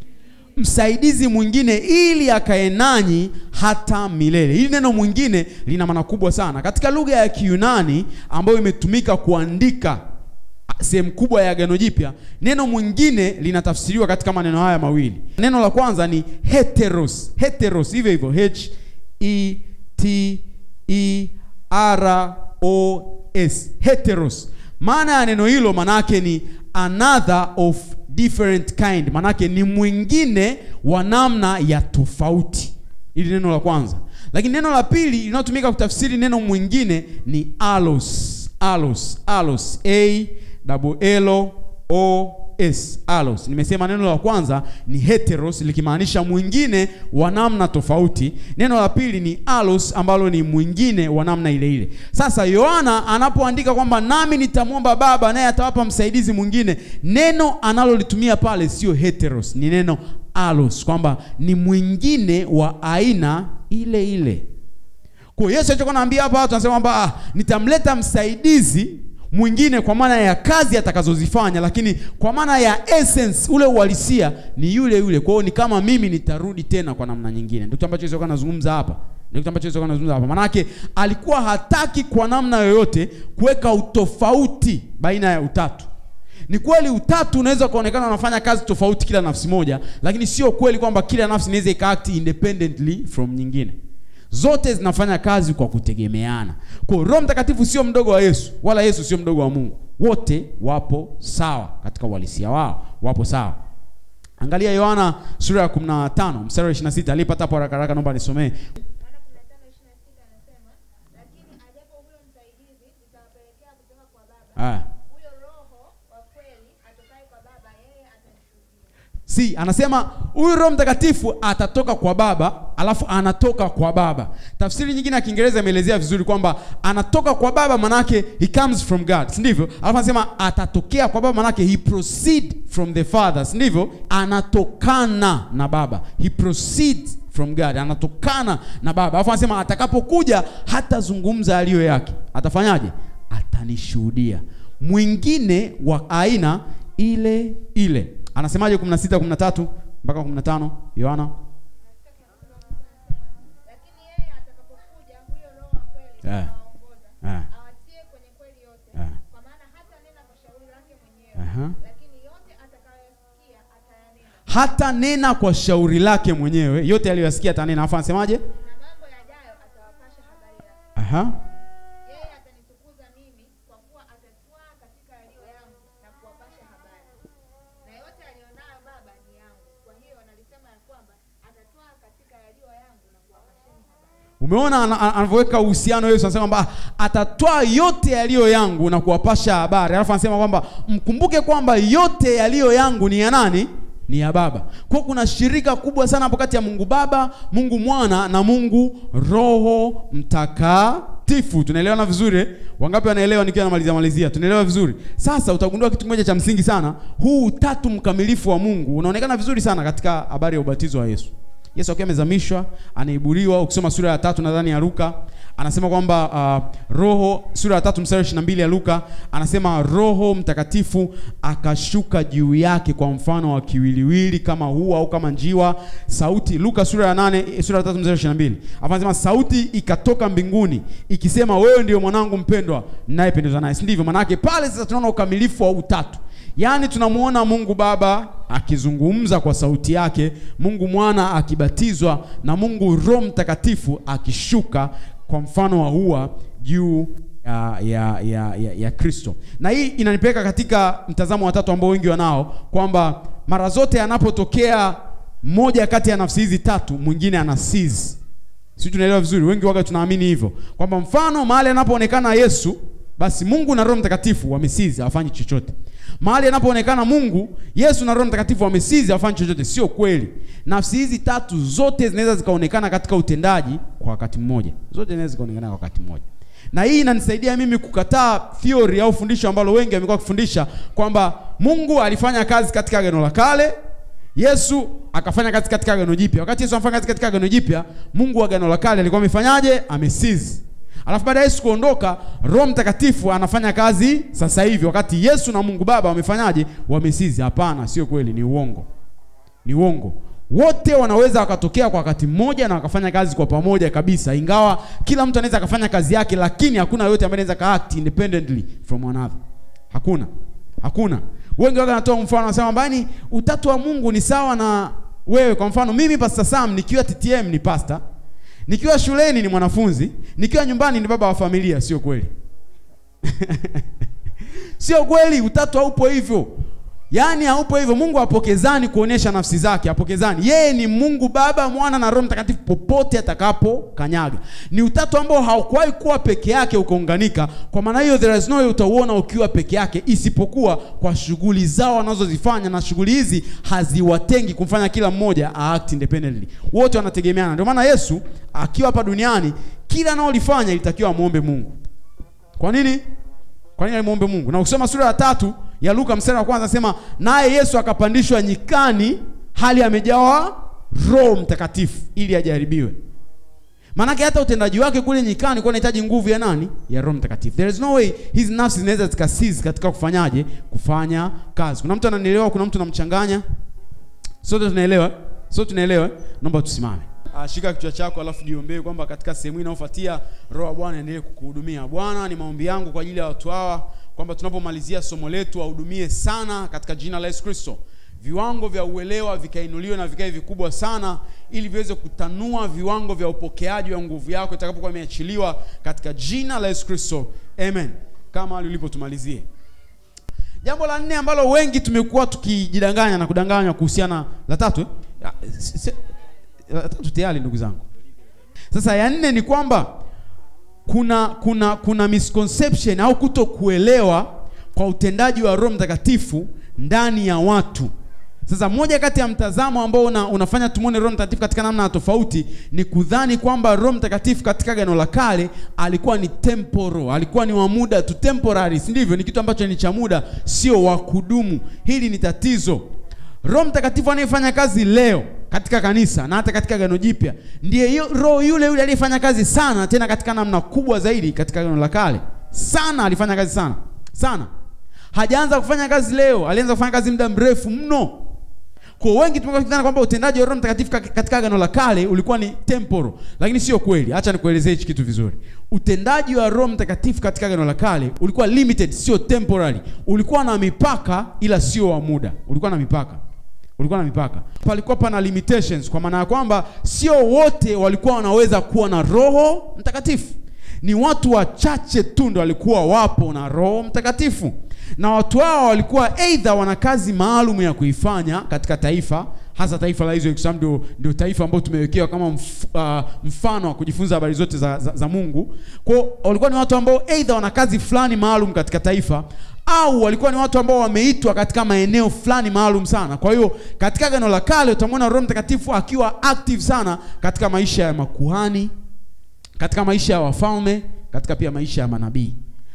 msaidizi mwingine ili akae nanyi hata milele. Hili neno mwingine lina maana kubwa sana katika lugha ya Kiyunani ambayo imetumika kuandika sehemu kubwa ya Agano Jipya. Neno mwingine linatafsiriwa katika maneno haya mawili. Neno la kwanza ni heteros, heteros hivyo hivyo, H E T E R O S, heteros. Maana ya neno hilo manake ni another of different kind, manake ni mwingine wa namna ya tofauti. Hili neno la kwanza, lakini neno la pili linalotumika kutafsiri neno mwingine ni alos, alos, alos, a double l o s, alos. Nimesema neno la kwanza ni heteros likimaanisha mwingine wa namna tofauti. Neno la pili ni alos ambalo ni mwingine wa namna ile ile. Sasa Yohana anapoandika kwamba nami nitamwomba Baba naye atawapa msaidizi mwingine, neno analolitumia pale sio heteros, ni neno alos, kwamba ni mwingine wa aina ile ile. Kwa hiyo Yesu alichokuwa anaambia hapa watu anasema kwamba ah, nitamleta msaidizi mwingine kwa maana ya kazi atakazozifanya, lakini kwa maana ya essence, ule uhalisia ni yule yule. Kwa hiyo ni kama mimi nitarudi tena kwa namna nyingine. Ndio kitu ambacho Yesu alikuwa anazungumza hapa, ndio kitu ambacho Yesu alikuwa anazungumza hapa. Maanake alikuwa hataki kwa namna yoyote kuweka utofauti baina ya utatu. Ni kweli utatu unaweza kuonekana unafanya kazi tofauti kila nafsi moja, lakini sio kweli kwamba kila nafsi inaweza ikaact independently from nyingine. zote zinafanya kazi kwa kutegemeana kwa hiyo roho mtakatifu sio mdogo wa yesu wala yesu sio mdogo wa mungu wote wapo sawa katika uhalisia wao wapo sawa angalia yohana sura ya 15 mstari wa 26 aliyepata hapo haraka haraka naomba nisomee Yohana 15:26 anasema, lakini ajapo huyo msaidizi nitawapelekea kutoka kwa Baba, ah. huyo Roho wa kweli atokaye kwa Baba, yeye atanishuhudia. si anasema huyu roho mtakatifu atatoka kwa baba alafu anatoka kwa baba tafsiri nyingine ya kiingereza imeelezea vizuri kwamba anatoka kwa baba manake he comes from god si ndivyo alafu anasema atatokea kwa baba manake he proceed from the father si ndivyo anatokana na baba he proceeds from god anatokana na baba alafu anasema atakapokuja hatazungumza aliyo yake atafanyaje atanishuhudia mwingine wa aina ile ile anasemaje 16 13 mpaka 15 yohana Lakini yeye atakapokuja, huyo Roho wa kweli Eh. atawaongoza, Eh. awatie kwenye kweli yote, Eh. kwa maana hatanena kwa shauri lake mwenyewe, Aha. lakini yote atakayosikia atayanena, hata nena kwa shauri lake mwenyewe yote aliyoyasikia atanena alafu anasemaje na mambo yajayo atawapasha habari yake. Aha. Yeye atanitukuza mimi, kwa kuwa atatwaa katika yaliyo yangu na kuwapasha habari. Na yote aliyonayo Baba ni yangu, kwa hiyo nalisema ya kwamba atatwaa katika yaliyo yangu na kuwapasheni habari. umeona ana- ana- anavyoweka uhusiano yesu anasema kwamba atatwaa yote yaliyo yangu na kuwapasha habari alafu anasema kwamba mkumbuke kwamba yote yaliyo yangu ni ya nani ni ya baba kwa kuna shirika kubwa sana hapo kati ya mungu baba mungu mwana na mungu roho mtakatifu tunaelewana vizuri eh? wangapi wanaelewa nikiwa namalizia malizia tunaelewa vizuri sasa utagundua kitu kimoja cha msingi sana huu utatu mkamilifu wa mungu unaonekana vizuri sana katika habari ya ubatizo wa yesu yesu akiwa amezamishwa anaiburiwa ukisoma sura ya tatu nadhani ya luka anasema kwamba uh, roho sura ya tatu mstari wa 22 ya luka anasema roho mtakatifu akashuka juu yake kwa mfano wa kiwiliwili kama hua au kama njiwa sauti luka sura ya nane eh, sura ya tatu mstari wa 22 Alafu anasema sauti ikatoka mbinguni ikisema wewe ndio mwanangu mpendwa ninayependezwa naye si ndivyo manake pale sasa tunaona ukamilifu wa utatu yaani tunamwona mungu baba akizungumza kwa sauti yake mungu mwana akibatizwa na mungu roho mtakatifu akishuka kwa mfano wa hua juu ya ya ya, ya, ya kristo na hii inanipeleka katika mtazamo watatu ambao wengi wanao kwamba mara zote anapotokea moja kati ya nafsi hizi tatu mwingine ana seize si tunaelewa vizuri wengi waga tunaamini hivyo kwamba mfano mahali anapoonekana yesu basi mungu na roho mtakatifu wamesizi hawafanyi chochote mahali anapoonekana mungu yesu na roho mtakatifu wamesizi hawafanyi chochote sio kweli nafsi hizi tatu zote zinaweza zikaonekana katika utendaji kwa wakati mmoja zote zinaweza zikaonekana kwa wakati mmoja na hii inanisaidia mimi kukataa theory au fundisho ambalo wengi wamekuwa wakifundisha kwamba mungu alifanya kazi katika agano la kale yesu akafanya kazi katika agano jipya wakati yesu anafanya kazi katika agano jipya mungu wa agano la kale alikuwa amefanyaje amesizi alafu baada ya yesu kuondoka roho mtakatifu anafanya kazi sasa hivi wakati yesu na mungu baba wamefanyaje wamesizi hapana sio kweli ni uongo ni uongo wote wanaweza wakatokea kwa wakati mmoja na wakafanya kazi kwa pamoja kabisa ingawa kila mtu anaweza akafanya kazi yake lakini hakuna yote ambaye anaweza kaact independently from another hakuna hakuna wengi waga natoa mfano wanasema kwamba yaani utatu wa mungu ni sawa na wewe kwa mfano mimi pastor sam nikiwa ttm ni pastor nikiwa shuleni ni mwanafunzi nikiwa nyumbani ni baba wa familia sio kweli sio kweli utatu haupo hivyo yaani haupo hivyo mungu apokezani kuonyesha nafsi zake apokezani yeye ni mungu baba mwana na roho mtakatifu popote atakapo kanyaga ni utatu ambao haukuwahi kuwa peke yake ukaunganika kwa maana hiyo there is no way utauona ukiwa peke yake isipokuwa kwa shughuli zao wanazozifanya na shughuli hizi haziwatengi kumfanya kila mmoja act independently wote wanategemeana ndio maana yesu akiwa hapa duniani kila anaolifanya ilitakiwa amwombe mungu kwa nini kwa nini alimwombe mungu na ukisoma sura ya tatu ya luka mstari wa kwanza anasema naye yesu akapandishwa nyikani hali amejawa roho mtakatifu ili ajaribiwe maanake hata utendaji wake kule nyikani kuwa unahitaji nguvu ya nani ya roho mtakatifu there is no way hizi nafsi zinaweza zikasizi katika kufanyaje kufanya kazi kuna mtu ananielewa kuna mtu anamchanganya sote tunaelewa sote tunaelewa naomba tusimame Ah, shika kichwa chako alafu jiombee kwamba katika sehemu hii inayofuatia roho wa bwana endelee kukuhudumia bwana ni maombi yangu kwa ajili ya watu hawa kwamba tunapomalizia somo letu wahudumie sana katika jina la yesu kristo viwango vya uelewa vikainuliwe na vikae vikubwa sana ili viweze kutanua viwango vya upokeaji wa nguvu yako itakapokuwa imeachiliwa katika jina la yesu kristo amen kama lilipotumalizie jambo la nne ambalo wengi tumekuwa tukijidanganya na kudanganywa kuhusiana la tatu eh? Ya, si- si- la tatu tayari ndugu zangu sasa ya nne ni kwamba kuna kuna kuna misconception au kuto kuelewa kwa utendaji wa roho mtakatifu ndani ya watu sasa moja kati ya mtazamo ambao una, unafanya tumwone roho mtakatifu katika namna ya tofauti ni kudhani kwamba roho mtakatifu katika gano la kale alikuwa ni temporo alikuwa ni wa muda tu temporary si ndivyo ni kitu ambacho ni cha muda sio wa kudumu hili ni tatizo roho mtakatifu anayefanya kazi leo katika kanisa na hata katika gano jipya ndiye yu- roho yule yule aliyefanya kazi sana tena katika namna kubwa zaidi katika gano la kale sana alifanya kazi sana sana hajaanza kufanya kazi leo alianza kufanya kazi muda mrefu mno kwa wengi tumekuwa tukidhani kwamba utendaji wa roho mtakatifu ka- katika agano la kale ulikuwa ni temporo lakini sio kweli hacha nikuelezee hichi kitu vizuri utendaji wa roho mtakatifu katika agano la kale ulikuwa limited sio temporary ulikuwa na mipaka ila sio wa muda ulikuwa na mipaka ulikuwa na mipaka palikuwa pana limitations kwa maana ya kwamba sio wote walikuwa wanaweza kuwa na roho mtakatifu ni watu wachache tu ndo walikuwa wapo na roho mtakatifu na watu hao walikuwa eidha wana kazi maalum ya kuifanya katika taifa hasa taifa la Israeli kwa sababu ndio, ndio taifa ambalo tumewekewa kama mf, uh, mfano wa kujifunza habari zote za, za, za Mungu. Kwa hiyo walikuwa ni watu ambao eidha wana kazi fulani maalum katika taifa au walikuwa ni watu ambao wameitwa katika maeneo fulani maalum sana. Kwa hiyo katika Agano la Kale utamwona Roho Mtakatifu akiwa active sana katika maisha ya makuhani, katika maisha ya wafalme, katika pia maisha ya manabii.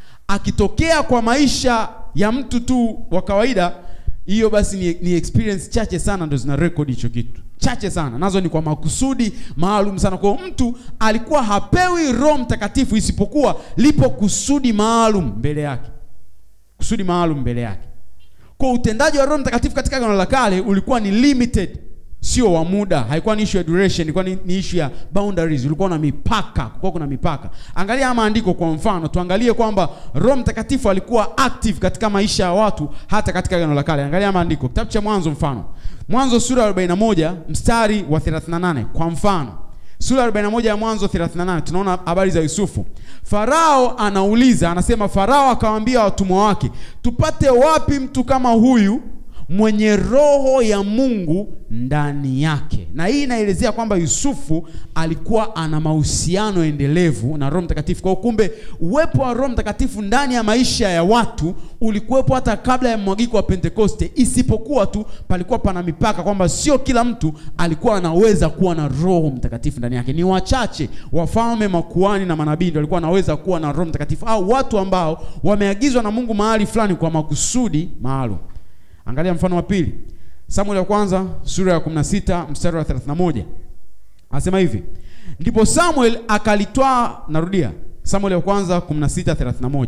Akitokea kwa maisha ya mtu tu wa kawaida, hiyo basi ni, ni experience chache sana ndo zina record hicho kitu chache sana nazo ni kwa makusudi maalum sana kwa hiyo mtu alikuwa hapewi roho mtakatifu isipokuwa lipo kusudi maalum mbele yake kusudi maalum mbele yake kwa utendaji wa roho mtakatifu katika agano la kale ulikuwa ni limited sio wa muda haikuwa ni issue ya duration ilikuwa ni, ni issue ya boundaries ulikuwa na mipaka kulikuwa kuna mipaka angalia haya maandiko kwa mfano tuangalie kwamba roho mtakatifu alikuwa active katika maisha ya watu hata katika agano la kale angalia haya maandiko kitabu cha mwanzo mfano mwanzo sura ya 41 mstari wa 38 kwa mfano sura ya 41 ya mwanzo 38 tunaona habari za yusufu farao anauliza anasema farao akawaambia watumwa wake tupate wapi mtu kama huyu mwenye roho ya mungu ndani yake na hii inaelezea kwamba yusufu alikuwa ana mahusiano endelevu na roho mtakatifu kwa hiyo kumbe uwepo wa roho mtakatifu ndani ya maisha ya watu ulikuwepo hata kabla ya mwagiko wa pentekoste isipokuwa tu palikuwa pana mipaka kwamba sio kila mtu alikuwa anaweza kuwa na roho mtakatifu ndani yake ni wachache wafalme makuani na manabii ndio walikuwa wanaweza kuwa na roho mtakatifu au watu ambao wameagizwa na mungu mahali fulani kwa makusudi maalum angalia mfano wa pili samuel ya kwanza sura ya 16 mstari wa 31 anasema hivi ndipo samuel akalitwaa narudia samuel ya kwanza 16:31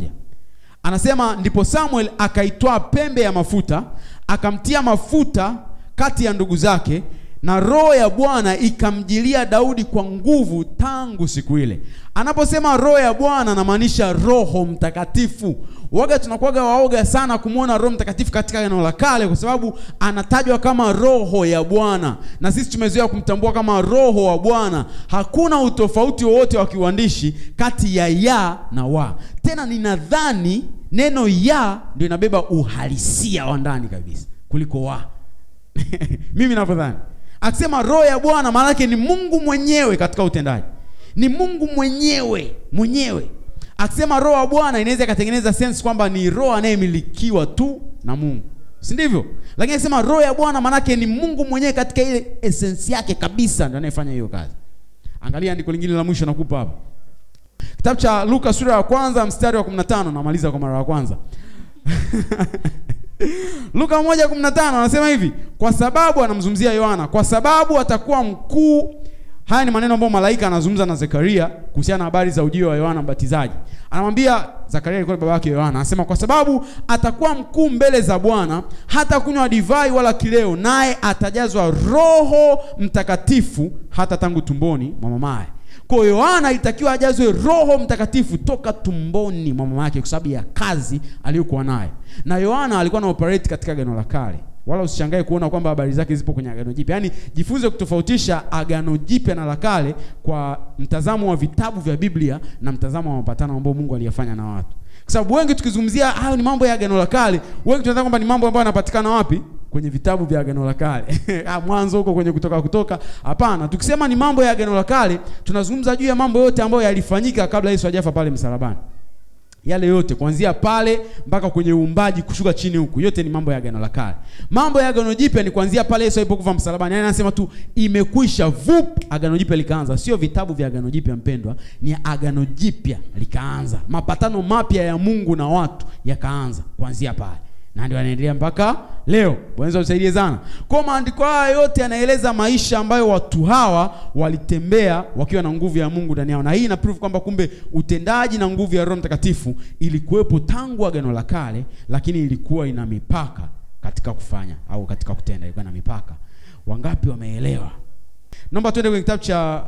anasema ndipo samuel akaitwaa pembe ya mafuta akamtia mafuta kati ya ndugu zake na roho ya bwana ikamjilia daudi kwa nguvu tangu siku ile anaposema roho ya bwana anamaanisha roho mtakatifu waga tunakuwaga waoga sana kumwona roho mtakatifu katika neno la kale kwa sababu anatajwa kama roho ya bwana na sisi tumezoea kumtambua kama roho wa bwana hakuna utofauti wowote wa kiuandishi kati ya ya na wa tena ninadhani neno ya ndio inabeba uhalisia wa ndani kabisa kuliko wa mimi navyodhani akisema roho ya bwana maana yake ni mungu mwenyewe katika utendaji ni mungu mwenyewe mwenyewe akisema roho wa bwana inaweza ikatengeneza sense kwamba ni roho anayemilikiwa tu na mungu si ndivyo lakini akisema roho ya bwana maanake ni mungu mwenyewe katika ile esensi yake kabisa ndio anayefanya hiyo kazi angalia andiko lingine la mwisho nakupa hapa kitabu cha luka sura ya kwanza mstari wa 15 namaliza kwa mara ya kwanza luka 1:15 anasema hivi kwa sababu anamzungumzia yohana kwa sababu atakuwa mkuu haya ni maneno ambayo malaika anazungumza na zekaria kuhusiana na habari za ujio wa yohana mbatizaji anamwambia zakaria alikuwa baba yake yohana anasema kwa sababu atakuwa mkuu mbele za bwana hata kunywa divai wala kileo naye atajazwa roho mtakatifu hata tangu tumboni mwa mamaye kwa hiyo yohana ilitakiwa ajazwe roho mtakatifu toka tumboni mwa mama yake kwa sababu ya kazi aliyokuwa nayo na yohana alikuwa na operate katika gano la kale wala usishangae kuona kwamba habari zake zipo kwenye Agano Jipya. Yaani jifunze kutofautisha Agano Jipya na la Kale kwa mtazamo wa vitabu vya Biblia na mtazamo wa mapatano ambayo Mungu aliyafanya na watu. Kwa sababu wengi tukizungumzia hayo ni mambo ya Agano la Kale, wengi tunadhani kwamba ni mambo ambayo yanapatikana wapi? Kwenye vitabu vya Agano la Kale. Ah, Mwanzo huko kwenye kutoka kutoka. Hapana, tukisema ni mambo ya Agano la Kale, tunazungumza juu ya mambo yote ambayo yalifanyika kabla Yesu hajafa pale msalabani yale yote kuanzia pale mpaka kwenye uumbaji kushuka chini huku, yote ni mambo ya agano la kale. Mambo ya agano jipya ni kuanzia pale Yesu alipokufa msalabani, yani anasema tu imekwisha, vup, agano jipya likaanza. Sio vitabu vya agano jipya mpendwa, ni agano jipya likaanza, mapatano mapya ya Mungu na watu yakaanza kuanzia pale na ndio anaendelea mpaka leo. Bwana usaidie sana. Kwa maandiko haya yote yanaeleza maisha ambayo watu hawa walitembea wakiwa na nguvu ya Mungu ndani yao, na hii ina prove kwamba kumbe utendaji na nguvu ya Roho Mtakatifu ilikuwepo tangu agano la kale, lakini ilikuwa ina mipaka katika kufanya au katika kutenda, ilikuwa na mipaka. Wangapi wameelewa? Naomba tuende kwenye kitabu cha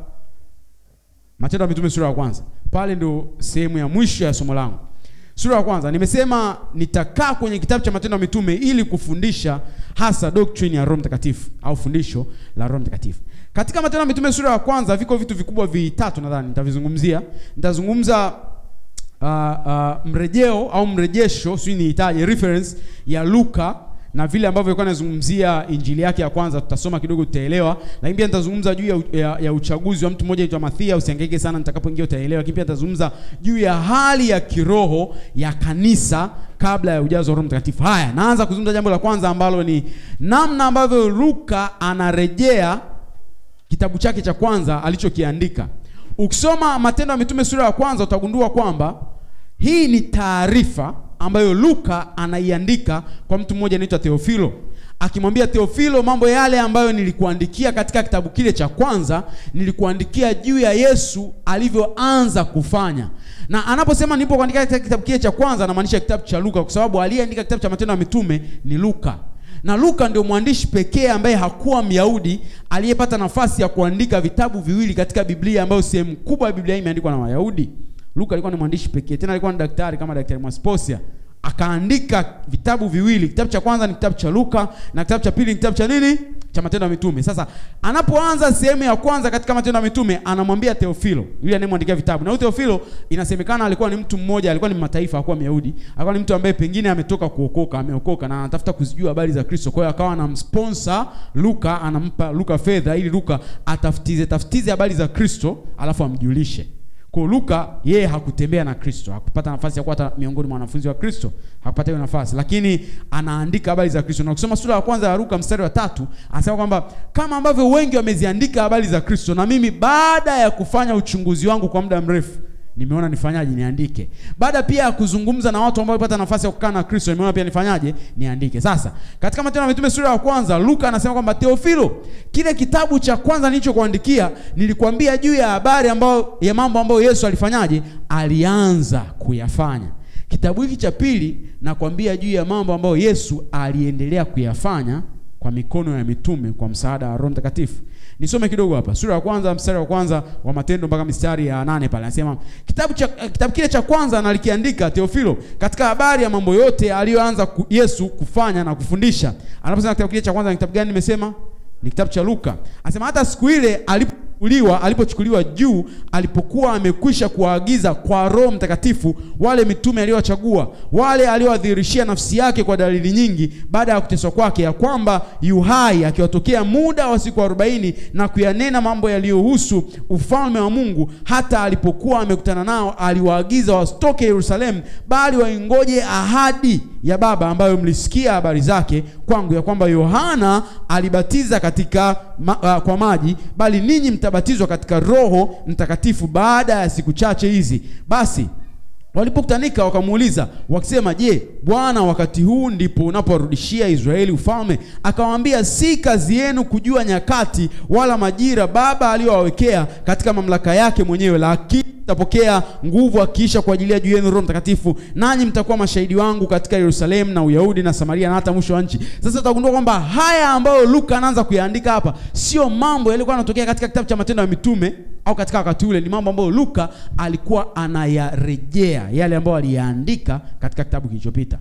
Matendo ya Mitume sura ya kwanza. Pale ndio sehemu ya mwisho ya somo langu. Sura ya kwanza nimesema nitakaa kwenye kitabu cha Matendo ya Mitume ili kufundisha hasa doctrine ya Roho Mtakatifu au fundisho la Roho Mtakatifu. Katika Matendo ya Mitume sura ya kwanza viko vitu vikubwa vitatu nadhani nitavizungumzia. Nitazungumza uh, uh, mrejeo au mrejesho, sijui niitaje, reference ya Luka na vile ambavyo alikuwa anazungumzia injili yake ya kwanza, tutasoma kidogo tutaelewa. Lakini pia nitazungumza juu ya, ya, ya uchaguzi wa mtu mmoja aitwa Mathia, usihangaike sana, nitakapoingia utaelewa. Lakini pia nitazungumza juu ya hali ya kiroho ya kanisa kabla ya ujazo wa Roho Mtakatifu. Haya, naanza kuzungumza jambo la kwanza ambalo ni namna ambavyo Luka anarejea kitabu chake cha kwanza alichokiandika. Ukisoma Matendo ya Mitume sura ya kwanza utagundua kwamba hii ni taarifa ambayo Luka anaiandika kwa mtu mmoja anaitwa Theofilo, akimwambia Theofilo, mambo yale ambayo nilikuandikia katika kitabu kile cha kwanza, nilikuandikia juu ya Yesu alivyoanza kufanya. Na anaposema nilipokuandikia katika kitabu kile cha kwanza, anamaanisha kitabu cha Luka, kwa sababu aliyeandika kitabu cha Matendo ya Mitume ni Luka na Luka ndio mwandishi pekee ambaye hakuwa Myahudi aliyepata nafasi ya kuandika vitabu viwili katika Biblia ambayo sehemu kubwa ya Biblia imeandikwa na Wayahudi. Luka alikuwa ni mwandishi pekee, tena alikuwa ni daktari kama daktari Mwasposia, akaandika vitabu viwili. Kitabu cha kwanza ni kitabu cha Luka na kitabu cha pili ni kitabu cha nini? Cha Matendo ya Mitume. Sasa anapoanza sehemu ya kwanza katika Matendo ya Mitume, anamwambia Theofilo, yule anayemwandikia vitabu. Na huyo Theofilo inasemekana alikuwa ni mtu mmoja, alikuwa ni mataifa, hakuwa Myahudi. Alikuwa ni mtu ambaye pengine ametoka kuokoka, ameokoka na anatafuta kuzijua habari za Kristo. Kwa hiyo akawa anamsponsor Luka, anampa Luka fedha ili Luka atafutize tafutize habari za Kristo, alafu amjulishe. Kwa Luka yeye hakutembea na Kristo, hakupata nafasi ya kuwa hata miongoni mwa wanafunzi wa Kristo, hakupata hiyo nafasi, lakini anaandika habari za Kristo. Na ukisoma sura ya kwanza ya Luka mstari wa tatu anasema kwamba kama ambavyo wengi wameziandika habari za Kristo, na mimi baada ya kufanya uchunguzi wangu kwa muda mrefu nimeona nifanyaje niandike. Baada pia ya kuzungumza na watu ambao walipata nafasi ya kukaa na Kristo, nimeona pia nifanyaje niandike. Sasa katika Matendo ya Mitume sura ya kwanza, Luka anasema kwamba Theofilo, kile kitabu cha kwanza nilichokuandikia nilikwambia juu ya habari ambayo ya mambo ambayo Yesu alifanyaje, alianza kuyafanya. Kitabu hiki cha pili nakwambia juu ya mambo ambayo Yesu aliendelea kuyafanya kwa mikono ya mitume kwa msaada wa Roho Mtakatifu. Nisome kidogo hapa. Sura ya kwanza mstari wa kwanza wa Matendo mpaka mstari ya nane pale. Anasema kitabu cha kitabu kile cha kwanza nalikiandika Theofilo katika habari ya mambo yote aliyoanza ku, Yesu kufanya na kufundisha. Anaposema kitabu kile cha kwanza ni kitabu gani nimesema? Ni kitabu cha Luka. Anasema hata siku ile alipochukuliwa alipochukuliwa juu alipokuwa amekwisha kuwaagiza kwa Roho Mtakatifu wale mitume aliyowachagua wale aliowadhihirishia nafsi yake kwa dalili nyingi baada ya kuteswa kwake ya kwamba yu hai akiwatokea muda wa siku arobaini na kuyanena mambo yaliyohusu ufalme wa Mungu hata alipokuwa amekutana nao aliwaagiza wasitoke Yerusalemu bali waingoje ahadi ya Baba ambayo mlisikia habari zake kwangu ya kwamba Yohana alibatiza katika ma, uh, kwa maji bali ninyi mtabatizwa katika Roho Mtakatifu baada ya siku chache hizi. Basi walipokutanika wakamuuliza wakisema, je, Bwana, wakati huu ndipo unaporudishia Israeli ufalme? Akawaambia, si kazi yenu kujua nyakati wala majira Baba aliyowawekea katika mamlaka yake mwenyewe, lakini mtapokea nguvu akiisha kuajilia juu yenu Roho Mtakatifu, nanyi mtakuwa mashahidi wangu katika Yerusalemu na Uyahudi na Samaria na hata mwisho wa nchi. Sasa utagundua kwamba haya ambayo Luka anaanza kuyaandika hapa sio mambo yalikuwa yanatokea katika kitabu cha Matendo ya Mitume au katika wakati ule, ni mambo ambayo Luka alikuwa anayarejea yale ambayo aliyaandika katika kitabu kilichopita.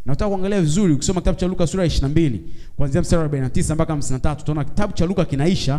na utaka kuangalia vizuri ukisoma kitabu cha Luka sura ya 22 kuanzia mstari wa 49 mpaka 53 utaona kitabu cha Luka kinaisha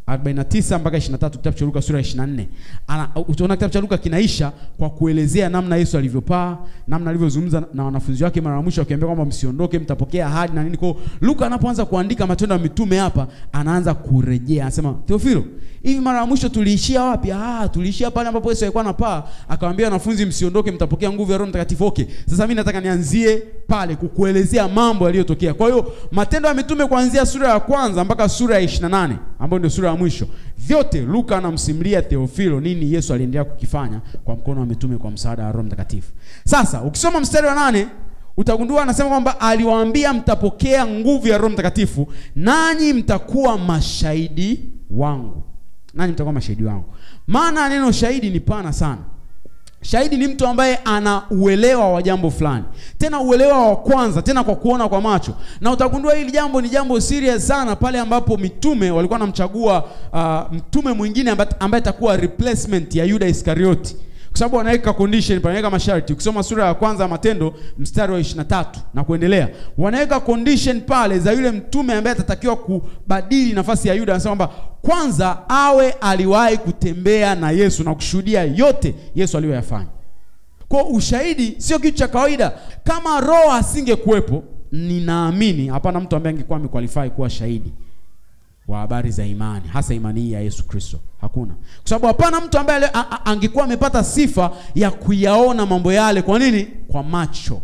49 mpaka 23 kitabu cha Luka sura ya 24. Ana utaona kitabu cha Luka kinaisha kwa kuelezea namna Yesu alivyopaa, namna alivyozungumza na wanafunzi wake mara ya mwisho akiambia kwamba msiondoke, mtapokea ahadi na nini. Kwa hiyo Luka anapoanza kuandika matendo ya mitume hapa, anaanza kurejea, anasema Theofilo, hivi mara ya mwisho tuliishia wapi? Ah, tuliishia pale ambapo Yesu alikuwa anapaa, akawaambia wanafunzi msiondoke, mtapokea nguvu ya Roho Mtakatifu. Okay, sasa mimi nataka nianzie pale kukuelezea mambo yaliyotokea. Kwa hiyo matendo ya mitume kuanzia sura ya kwanza mpaka sura ya 28 ambayo ndio sura ya mwisho, vyote Luka anamsimulia Theofilo nini Yesu aliendelea kukifanya kwa mkono wa mitume kwa msaada wa Roho Mtakatifu. Sasa ukisoma mstari wa nane utagundua anasema kwamba aliwaambia mtapokea nguvu ya Roho Mtakatifu, nanyi mtakuwa mashahidi wangu. Nanyi mtakuwa mashahidi wangu. Maana neno shahidi ni pana sana. Shahidi ni mtu ambaye ana uelewa wa jambo fulani, tena uelewa wa kwanza, tena kwa kuona kwa macho. Na utagundua hili jambo ni jambo serious sana pale ambapo mitume walikuwa wanamchagua uh, mtume mwingine ambaye ambaye atakuwa replacement ya Yuda Iskarioti, kwa sababu wanaweka condition, wanaweka masharti. Ukisoma sura ya kwanza ya Matendo mstari wa 23 na kuendelea, wanaweka condition pale za yule mtume ambaye atatakiwa kubadili nafasi ya Yuda. Anasema kwamba kwanza awe aliwahi kutembea na Yesu na kushuhudia yote Yesu aliyoyafanya. Kwa ushahidi sio kitu cha kawaida. Kama Roho asingekuwepo, ninaamini hapana mtu ambaye angekuwa amequalify kuwa shahidi wa habari za imani, hasa imani hii ya Yesu Kristo. Hakuna, kwa sababu hapana mtu ambaye a- a- angekuwa amepata sifa ya kuyaona mambo yale. Kwa nini? Kwa macho.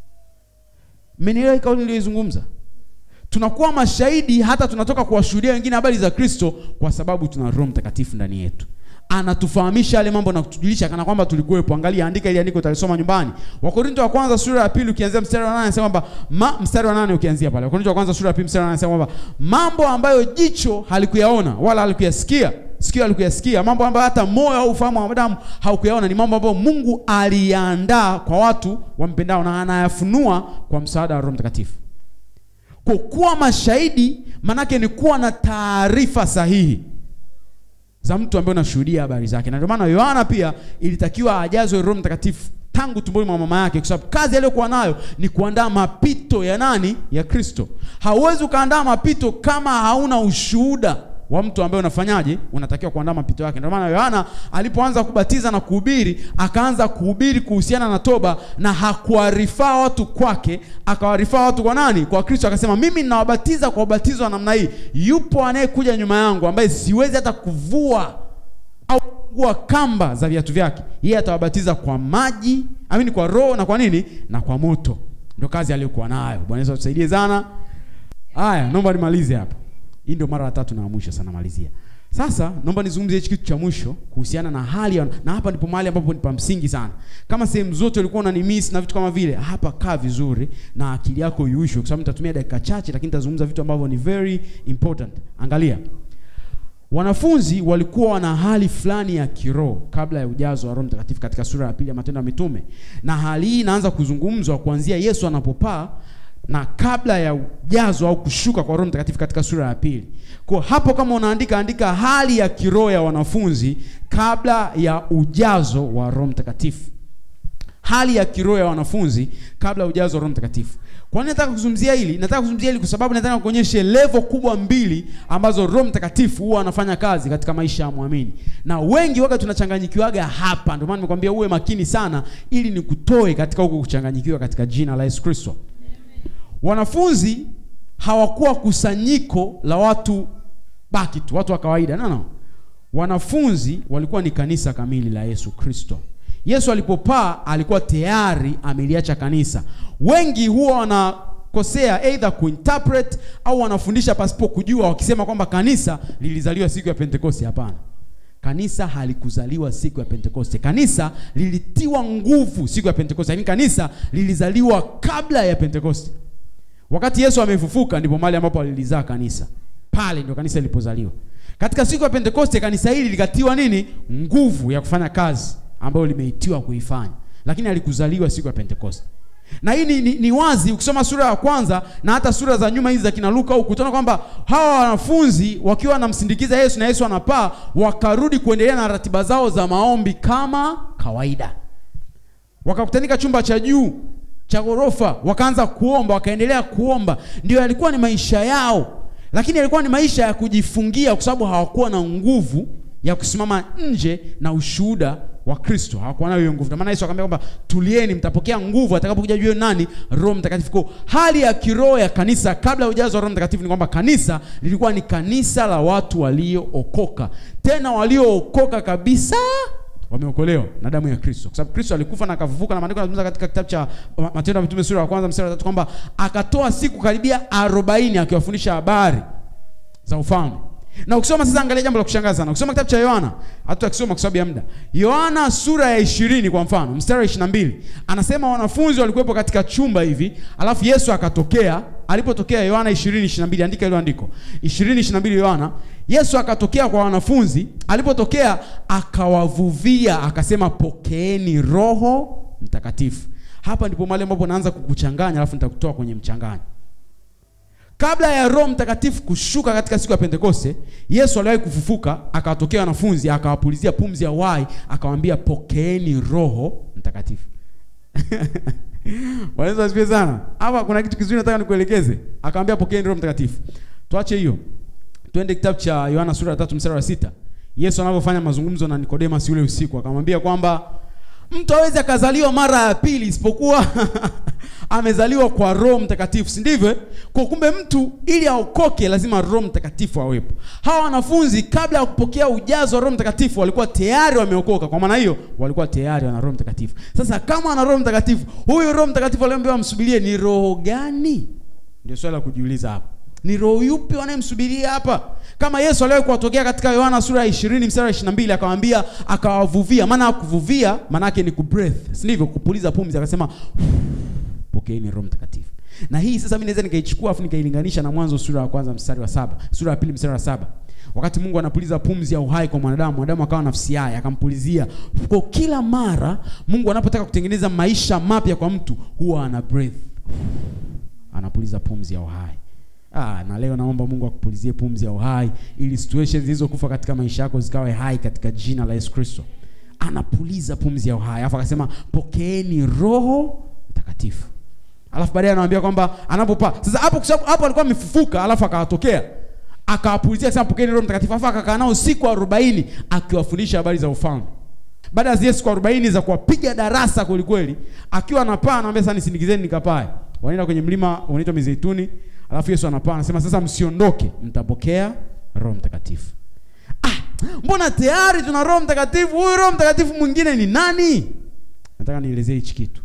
Mmenielewa hii kauli niliyoizungumza? Tunakuwa mashahidi hata tunatoka kuwashuhudia wengine habari za Kristo kwa sababu tuna Roho Mtakatifu ndani yetu. Anatufahamisha yale mambo na kutujulisha kana kwamba tulikuwepo. Angalia, andika ili andiko utalisoma nyumbani. Wakorinto wa kwanza sura ya pili ukianzia mstari wa 8 anasema kwamba ma, mstari wa 8 ukianzia pale. Wakorinto wa kwanza sura ya pili mstari wa 8 anasema kwamba mambo ambayo jicho halikuyaona wala halikuyasikia, sikio halikuyasikia, mambo ambayo hata moyo au ufahamu wa wanadamu haukuyaona, ni mambo ambayo Mungu aliyaandaa kwa watu wampendao na anayafunua kwa msaada wa Roho Mtakatifu. Kwa kuwa mashahidi manake ni kuwa na taarifa sahihi za mtu ambaye unashuhudia habari zake, na ndio maana Yohana pia ilitakiwa ajazwe Roho Mtakatifu tangu tumboni mwa mama yake, kwa sababu kazi aliyokuwa nayo ni kuandaa mapito ya nani? Ya Kristo. Hauwezi ukaandaa mapito kama hauna ushuhuda wa mtu ambaye unafanyaje, unatakiwa kuandaa mapito yake. Ndio maana Yohana alipoanza kubatiza na kuhubiri, akaanza kuhubiri kuhusiana na toba, na hakuwarifaa watu kwake, akawarifaa watu kwa nani? Kwa Kristo. Akasema, mimi ninawabatiza kwa ubatizo wa namna hii, yupo anayekuja nyuma yangu ambaye siwezi hata kuvua au kuvua kamba za viatu vyake. Yeye atawabatiza kwa maji, amini, kwa Roho na kwa nini? Na kwa moto. Ndio kazi aliyokuwa nayo. Bwana Yesu atusaidie sana. Haya, naomba nimalize hapa. Hii ndio mara ya tatu na ya mwisho sana malizia. Sasa naomba nizungumzie hichi kitu cha mwisho kuhusiana na hali ya, na hapa ndipo mahali ambapo ni pa msingi sana. Kama sehemu zote ulikuwa unanimiss na vitu kama vile, hapa kaa vizuri na akili yako iuishwe, kwa sababu nitatumia dakika chache, lakini nitazungumza vitu ambavyo ni very important. Angalia, wanafunzi walikuwa wana hali fulani ya kiroho kabla ya ujazo wa Roho Mtakatifu katika sura ya pili ya Matendo ya Mitume, na hali hii inaanza kuzungumzwa kuanzia Yesu anapopaa na kabla ya ujazo au kushuka kwa Roho Mtakatifu katika sura ya pili. Kwa hapo, kama unaandika andika hali ya kiroho ya wanafunzi kabla ya ujazo wa Roho Mtakatifu, hali ya kiroho ya wanafunzi kabla ya ujazo wa Roho Mtakatifu. Kwa nini nataka kuzungumzia hili? Nataka kuzungumzia hili kwa sababu nataka kuonyeshe level kubwa mbili ambazo Roho Mtakatifu huwa anafanya kazi katika maisha ya muamini, na wengi waga tunachanganyikiwaga hapa. Ndio maana nimekwambia uwe makini sana, ili nikutoe katika huko kuchanganyikiwa katika jina la Yesu Kristo. Wanafunzi hawakuwa kusanyiko la watu baki tu, watu wa kawaida. No, no. Wanafunzi walikuwa ni kanisa kamili la Yesu Kristo. Yesu alipopaa alikuwa tayari ameliacha kanisa. Wengi huwa wanakosea either kuinterpret au wanafundisha pasipo kujua, wakisema kwamba kanisa lilizaliwa siku ya Pentekoste. Hapana, kanisa halikuzaliwa siku ya Pentekoste. Kanisa lilitiwa nguvu siku ya Pentekoste, lakini kanisa lilizaliwa kabla ya Pentekoste. Wakati Yesu amefufuka ndipo mahali ambapo alilizaa kanisa. Pale ndio kanisa lilipozaliwa. Katika siku ya Pentekoste kanisa hili likatiwa nini? Nguvu ya kufanya kazi ambayo limeitiwa kuifanya. Lakini alikuzaliwa siku ya Pentekoste. Na hii ni, ni, ni wazi ukisoma sura ya kwanza na hata sura za nyuma hizi za kina Luka huku utaona kwamba hawa wanafunzi wakiwa wanamsindikiza Yesu na Yesu anapaa wakarudi kuendelea na ratiba zao za maombi kama kawaida. Wakakutanika chumba cha juu cha ghorofa wakaanza kuomba wakaendelea kuomba ndio yalikuwa ni maisha yao lakini yalikuwa ni maisha ya kujifungia kwa sababu hawakuwa na nguvu ya kusimama nje na ushuhuda wa kristo hawakuwa nayo hiyo nguvu Ndio maana yesu akamwambia kwamba tulieni mtapokea nguvu atakapokuja juu yenu nani roho mtakatifu kwa hali ya kiroho ya kanisa kabla ya ujazo wa roho mtakatifu ni kwamba kanisa lilikuwa ni kanisa la watu waliookoka tena waliookoka kabisa wameokolewa na damu ya kristo kwa sababu kristo alikufa na akafufuka na maandiko yanazungumza katika kitabu cha Ma- matendo ya mitume sura ya kwanza mstari wa tatu kwamba akatoa siku karibia arobaini akiwafundisha habari za ufalme na ukisoma sasa angalia jambo la kushangaza sana ukisoma kitabu cha yohana hata akisoma kwa sababu ya muda yohana sura ya ishirini kwa mfano mstari wa ishiri na mbili anasema wanafunzi walikuwepo katika chumba hivi alafu yesu akatokea alipotokea yohana ishirini ishiri na mbili andika hilo andiko ishirini ishiri na mbili yohana yesu akatokea kwa wanafunzi alipotokea akawavuvia akasema pokeeni roho mtakatifu hapa ndipo mahali ambapo naanza kukuchanganya alafu nitakutoa kwenye mchanganyo kabla ya roho mtakatifu kushuka katika siku ya pentekoste yesu aliwahi kufufuka akawatokea wanafunzi akawapulizia pumzi ya wai akawaambia pokeeni roho mtakatifu Bwana Yesu asifiwe sana hapa kuna kitu kizuri nataka nikuelekeze akamwambia pokeeni roho mtakatifu tuache hiyo twende kitabu cha yohana sura ya tatu mstari wa sita yesu anavyofanya mazungumzo na nikodemas yule usiku akamwambia kwamba mtu awezi akazaliwa mara ya pili isipokuwa amezaliwa kwa roho mtakatifu si ndivyo eh? kwa kumbe mtu ili aokoke lazima roho mtakatifu awepo hawa wanafunzi kabla ya kupokea ujazo wa roho mtakatifu walikuwa tayari wameokoka kwa maana hiyo walikuwa tayari wana roho mtakatifu sasa kama wana roho mtakatifu huyu roho mtakatifu aliambiwa msubirie ni roho gani ndio swali la kujiuliza hapa ni roho yupi wanayemsubiria hapa kama yesu aliwahi kuwatokea katika yohana sura ya ishirini mstari wa ishiri mbili akawambia akawavuvia maana ya kuvuvia maanaake ni kubreath si ndivyo kupuliza pumzi akasema pokeeni roho mtakatifu na hii sasa mi naweza nikaichukua afu nikailinganisha na mwanzo sura ya kwanza mstari wa saba sura ya pili mstari wa saba wakati mungu anapuliza pumzi ya uhai kwa mwanadamu mwanadamu akawa nafsi yaye akampulizia kwa kila mara mungu anapotaka kutengeneza maisha mapya kwa mtu huwa ana breath anapuliza pumzi ya uhai Ah, na leo naomba Mungu akupulizie pumzi ya uhai ili situations zilizokufa katika maisha yako zikawe hai katika jina la Yesu Kristo. Anapuliza pumzi ya uhai. Alafu akasema pokeeni Roho Mtakatifu. Alafu baadaye anawaambia kwamba anapopaa. Sasa hapo kwa sababu hapo alikuwa amefufuka alafu akawatokea. Akawapulizia akasema pokeeni Roho Mtakatifu. Alafu akakaa nao siku 40 akiwafundisha habari za ufalme. Baada ya zile siku 40 za kuwapiga darasa kweli kweli, akiwa anapaa anawaambia sasa nisindikizeni nikapae. Wanaenda kwenye mlima unaitwa Mizeituni. Alafu Yesu anapaa anasema sasa msiondoke, mtapokea Roho Mtakatifu. Ah, mbona tayari tuna Roho Mtakatifu? Huyu Roho Mtakatifu mwingine ni nani? Nataka nielezee hichi kitu.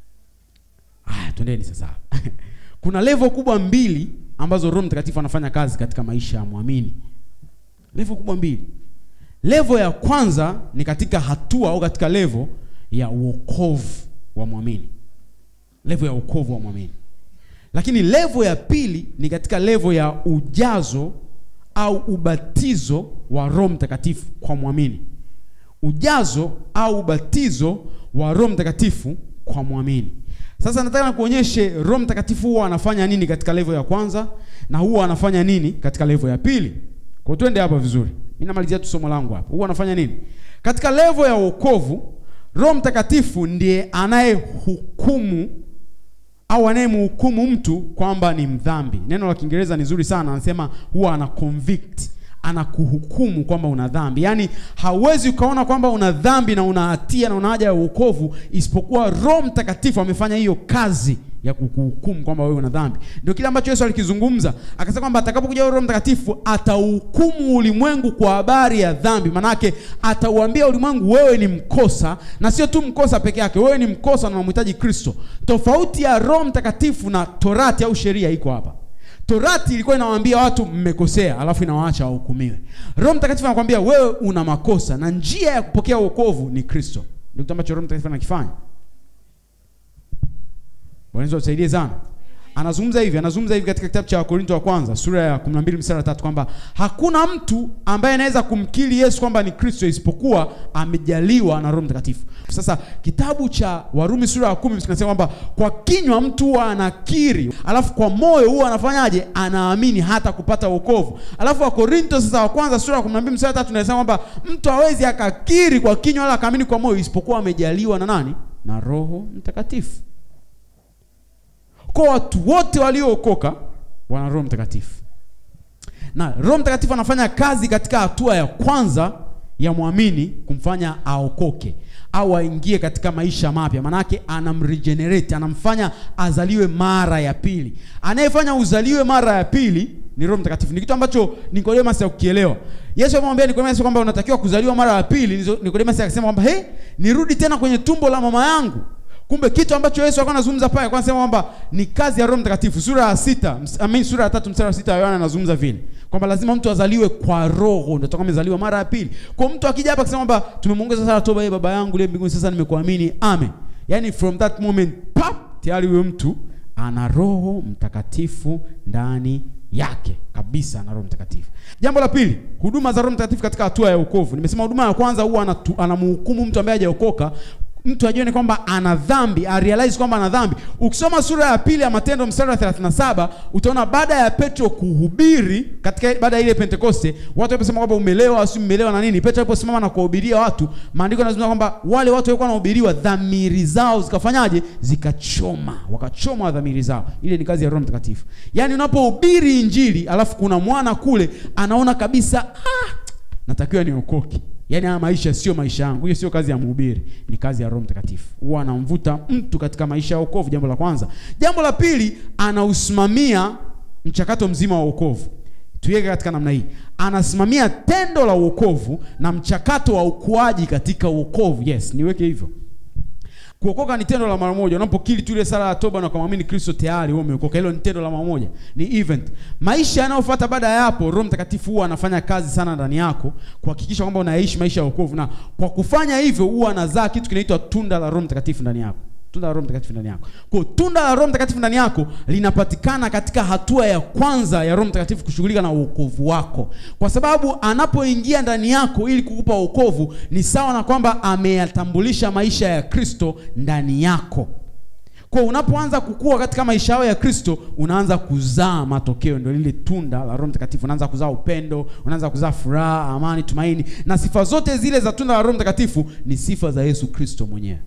Ah, twendeni sasa. Kuna level kubwa mbili ambazo Roho Mtakatifu anafanya kazi katika maisha ya mwamini. Level kubwa mbili. Level ya kwanza ni katika hatua au katika level ya uokovu wa mwamini. Level ya uokovu wa mwamini. Lakini levo ya pili ni katika levo ya ujazo au ubatizo wa Roho Mtakatifu kwa mwamini. Ujazo au ubatizo wa Roho Mtakatifu kwa mwamini. Sasa nataka kuonyeshe Roho Mtakatifu huwa anafanya nini katika levo ya kwanza na huwa anafanya nini katika levo ya pili. Kwa twende hapa vizuri. Mimi namalizia tu somo langu hapa. Huwa anafanya nini? Katika levo ya wokovu, Roho Mtakatifu ndiye anayehukumu au anayemhukumu mtu kwamba ni mdhambi. Neno la Kiingereza ni zuri sana, anasema huwa ana convict, anakuhukumu kwamba una dhambi. Yaani hauwezi ukaona kwamba una dhambi na una hatia na una haja ya wokovu isipokuwa Roho Mtakatifu amefanya hiyo kazi ya kukuhukumu kwamba wewe una dhambi. Ndio kile ambacho Yesu alikizungumza, akasema kwamba atakapokuja Roho Mtakatifu atauhukumu ulimwengu kwa habari ya dhambi. Manake atauambia ulimwengu wewe ni mkosa, na sio tu mkosa peke yake, wewe ni mkosa na unamhitaji Kristo. Tofauti ya Roho Mtakatifu na Torati au sheria iko hapa. Torati ilikuwa inawaambia watu mmekosea, alafu inawaacha wahukumiwe. Roho Mtakatifu anakuambia wewe una makosa na njia ya kupokea wokovu ni Kristo. Ndio kitu ambacho Roho Mtakatifu anakifanya. Bwana Yesu atusaidie sana. Anazungumza hivi, anazungumza hivi katika kitabu cha Wakorintho wa kwanza sura ya 12 mstari wa 3 kwamba hakuna mtu ambaye anaweza kumkiri Yesu kwamba ni Kristo isipokuwa amejaliwa na Roho Mtakatifu. Sasa kitabu cha Warumi sura ya 10 kinasema kwamba kwa kinywa mtu huwa anakiri, alafu kwa moyo huwa anafanyaje? Anaamini hata kupata wokovu. Alafu Wakorintho sasa wa kwanza sura ya 12 mstari wa 3 inasema kwamba mtu hawezi akakiri kwa kinywa wala akaamini kwa moyo isipokuwa amejaliwa na nani? Na Roho Mtakatifu. kwa watu wote waliookoka wana roho mtakatifu na roho mtakatifu anafanya kazi katika hatua ya kwanza ya mwamini kumfanya aokoke au aingie katika maisha mapya manake anamregenerate anamfanya azaliwe mara ya pili anayefanya uzaliwe mara ya pili ni roho mtakatifu ni kitu ambacho nikodemas hakukielewa yesu amemwambia nikodemas kwamba unatakiwa kuzaliwa mara ya pili Nizo- nikodemas akasema kwamba he nirudi tena kwenye tumbo la mama yangu kumbe kitu ambacho yesu alikuwa anazungumza pale alikuwa anasema kwamba ni kazi ya roho mtakatifu sura ya sita ms- I mean, sura ya tatu mstari wa sita yohana anazungumza vile kwamba lazima mtu azaliwe kwa roho ndio toka amezaliwa mara ya pili kwa mtu akija hapa akisema kwamba tumemwongeza sala toba ye baba yangu liye mbinguni sasa nimekuamini amen yani from that moment pap tayari huyo mtu ana roho mtakatifu ndani yake kabisa na roho mtakatifu jambo la pili huduma za roho mtakatifu katika hatua ya wokovu nimesema huduma ya kwanza huwa anatu- anamhukumu mtu ambaye hajaokoka mtu ajione kwamba ana dhambi arealize kwamba ana dhambi ukisoma sura ya pili ya matendo mstari wa 37 utaona baada ya petro kuhubiri katika baada ya ile pentekoste watu waliposema kwamba umelewa si umelewa na nini petro aliposimama na kuwahubiria watu maandiko yanazungumza kwamba wale watu walikuwa wanahubiriwa dhamiri zao zikafanyaje zikachoma wakachoma dhamiri zao ile ni kazi ya roho mtakatifu yaani unapohubiri injili alafu kuna mwana kule anaona kabisa ah, natakiwa niokoke yaani haya maisha sio maisha yangu hiyo sio kazi ya mhubiri ni kazi ya roho mtakatifu huwa anamvuta mtu katika maisha ya wokovu jambo la kwanza jambo la pili anausimamia mchakato mzima wa wokovu tuiweke katika namna hii anasimamia tendo la wokovu na mchakato wa ukuaji katika wokovu yes niweke hivyo kuokoka ni tendo la mara moja unapokili tu ile sala ya toba na kumwamini kristo tayari wewe umeokoka hilo ni tendo la mara moja ni event maisha yanayofuata baada ya hapo roho mtakatifu huwa anafanya kazi sana ndani yako kuhakikisha kwamba unaishi maisha ya wokovu na kwa kufanya hivyo huwa anazaa kitu kinaitwa tunda la roho mtakatifu ndani yako tunda la roho mtakatifu ndani yako kwa hiyo tunda la roho mtakatifu ndani yako linapatikana katika hatua ya kwanza ya roho mtakatifu kushughulika na uokovu wako kwa sababu anapoingia ndani yako ili kukupa wokovu ni sawa na kwamba ameyatambulisha maisha ya kristo ndani yako kwa unapoanza kukua katika maisha yao ya kristo unaanza kuzaa matokeo ndio lile tunda la roho mtakatifu unaanza kuzaa upendo unaanza kuzaa furaha amani tumaini na sifa zote zile za tunda la roho mtakatifu ni sifa za yesu kristo mwenyewe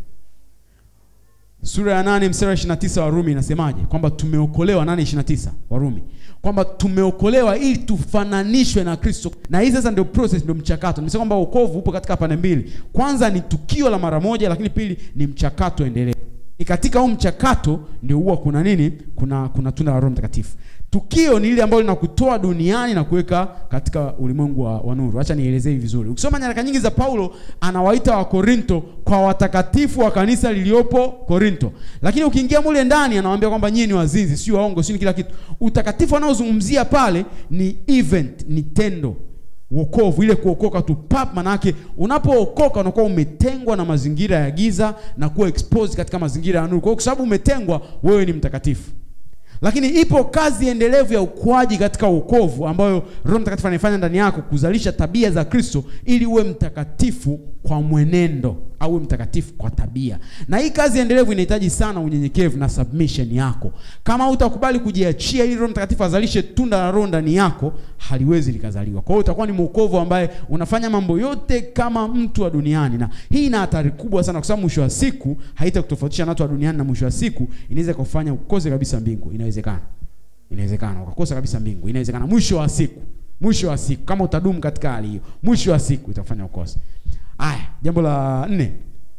sura ya 8 mstari wa 29 wa Rumi inasemaje? Kwamba tumeokolewa 8:29 wa Rumi. Kwamba tumeokolewa ili tufananishwe na Kristo. Na hii sasa ndio process ndio mchakato. Nimesema kwamba wokovu upo katika pande mbili. Kwanza ni tukio la mara moja lakini pili ni mchakato endelevu. Ni katika huu mchakato ndio huwa kuna nini? Kuna kuna tunda la Roho Mtakatifu. Tukio ni ile ambalo linakutoa duniani na kuweka katika ulimwengu wa, wa nuru. Acha nielezee hivi vizuri. Ukisoma nyaraka nyingi za Paulo anawaita wa Korinto kwa watakatifu wa kanisa liliopo Korinto. Lakini ukiingia mule ndani anawaambia kwamba nyinyi ni wazinzi, sio waongo, sio kila kitu. Utakatifu anaozungumzia pale ni event, ni tendo wokovu ile kuokoka tu pap manake unapookoka unakuwa umetengwa na mazingira ya giza na kuwa exposed katika mazingira ya nuru kwa hiyo kwa sababu umetengwa wewe ni mtakatifu lakini ipo kazi endelevu ya ukuaji katika wokovu ambayo roho mtakatifu anaifanya ndani yako kuzalisha tabia za kristo ili uwe mtakatifu kwa mwenendo au uwe mtakatifu kwa tabia na hii kazi endelevu inahitaji sana unyenyekevu na submission yako kama utakubali kujiachia ili roho mtakatifu azalishe tunda la roho ndani yako haliwezi likazaliwa kwa hiyo utakuwa ni mwokovu ambaye unafanya mambo yote kama mtu wa duniani na hii ina hatari kubwa sana kwa sababu mwisho wa siku haitakutofautisha na watu wa duniani na mwisho wa siku inaweza kufanya ukose kabisa mbingu inawezekana inawezekana ukakosa kabisa mbingu inawezekana mwisho wa siku mwisho wa siku kama utadumu katika hali hiyo mwisho wa siku itafanya ukose aya jambo la nne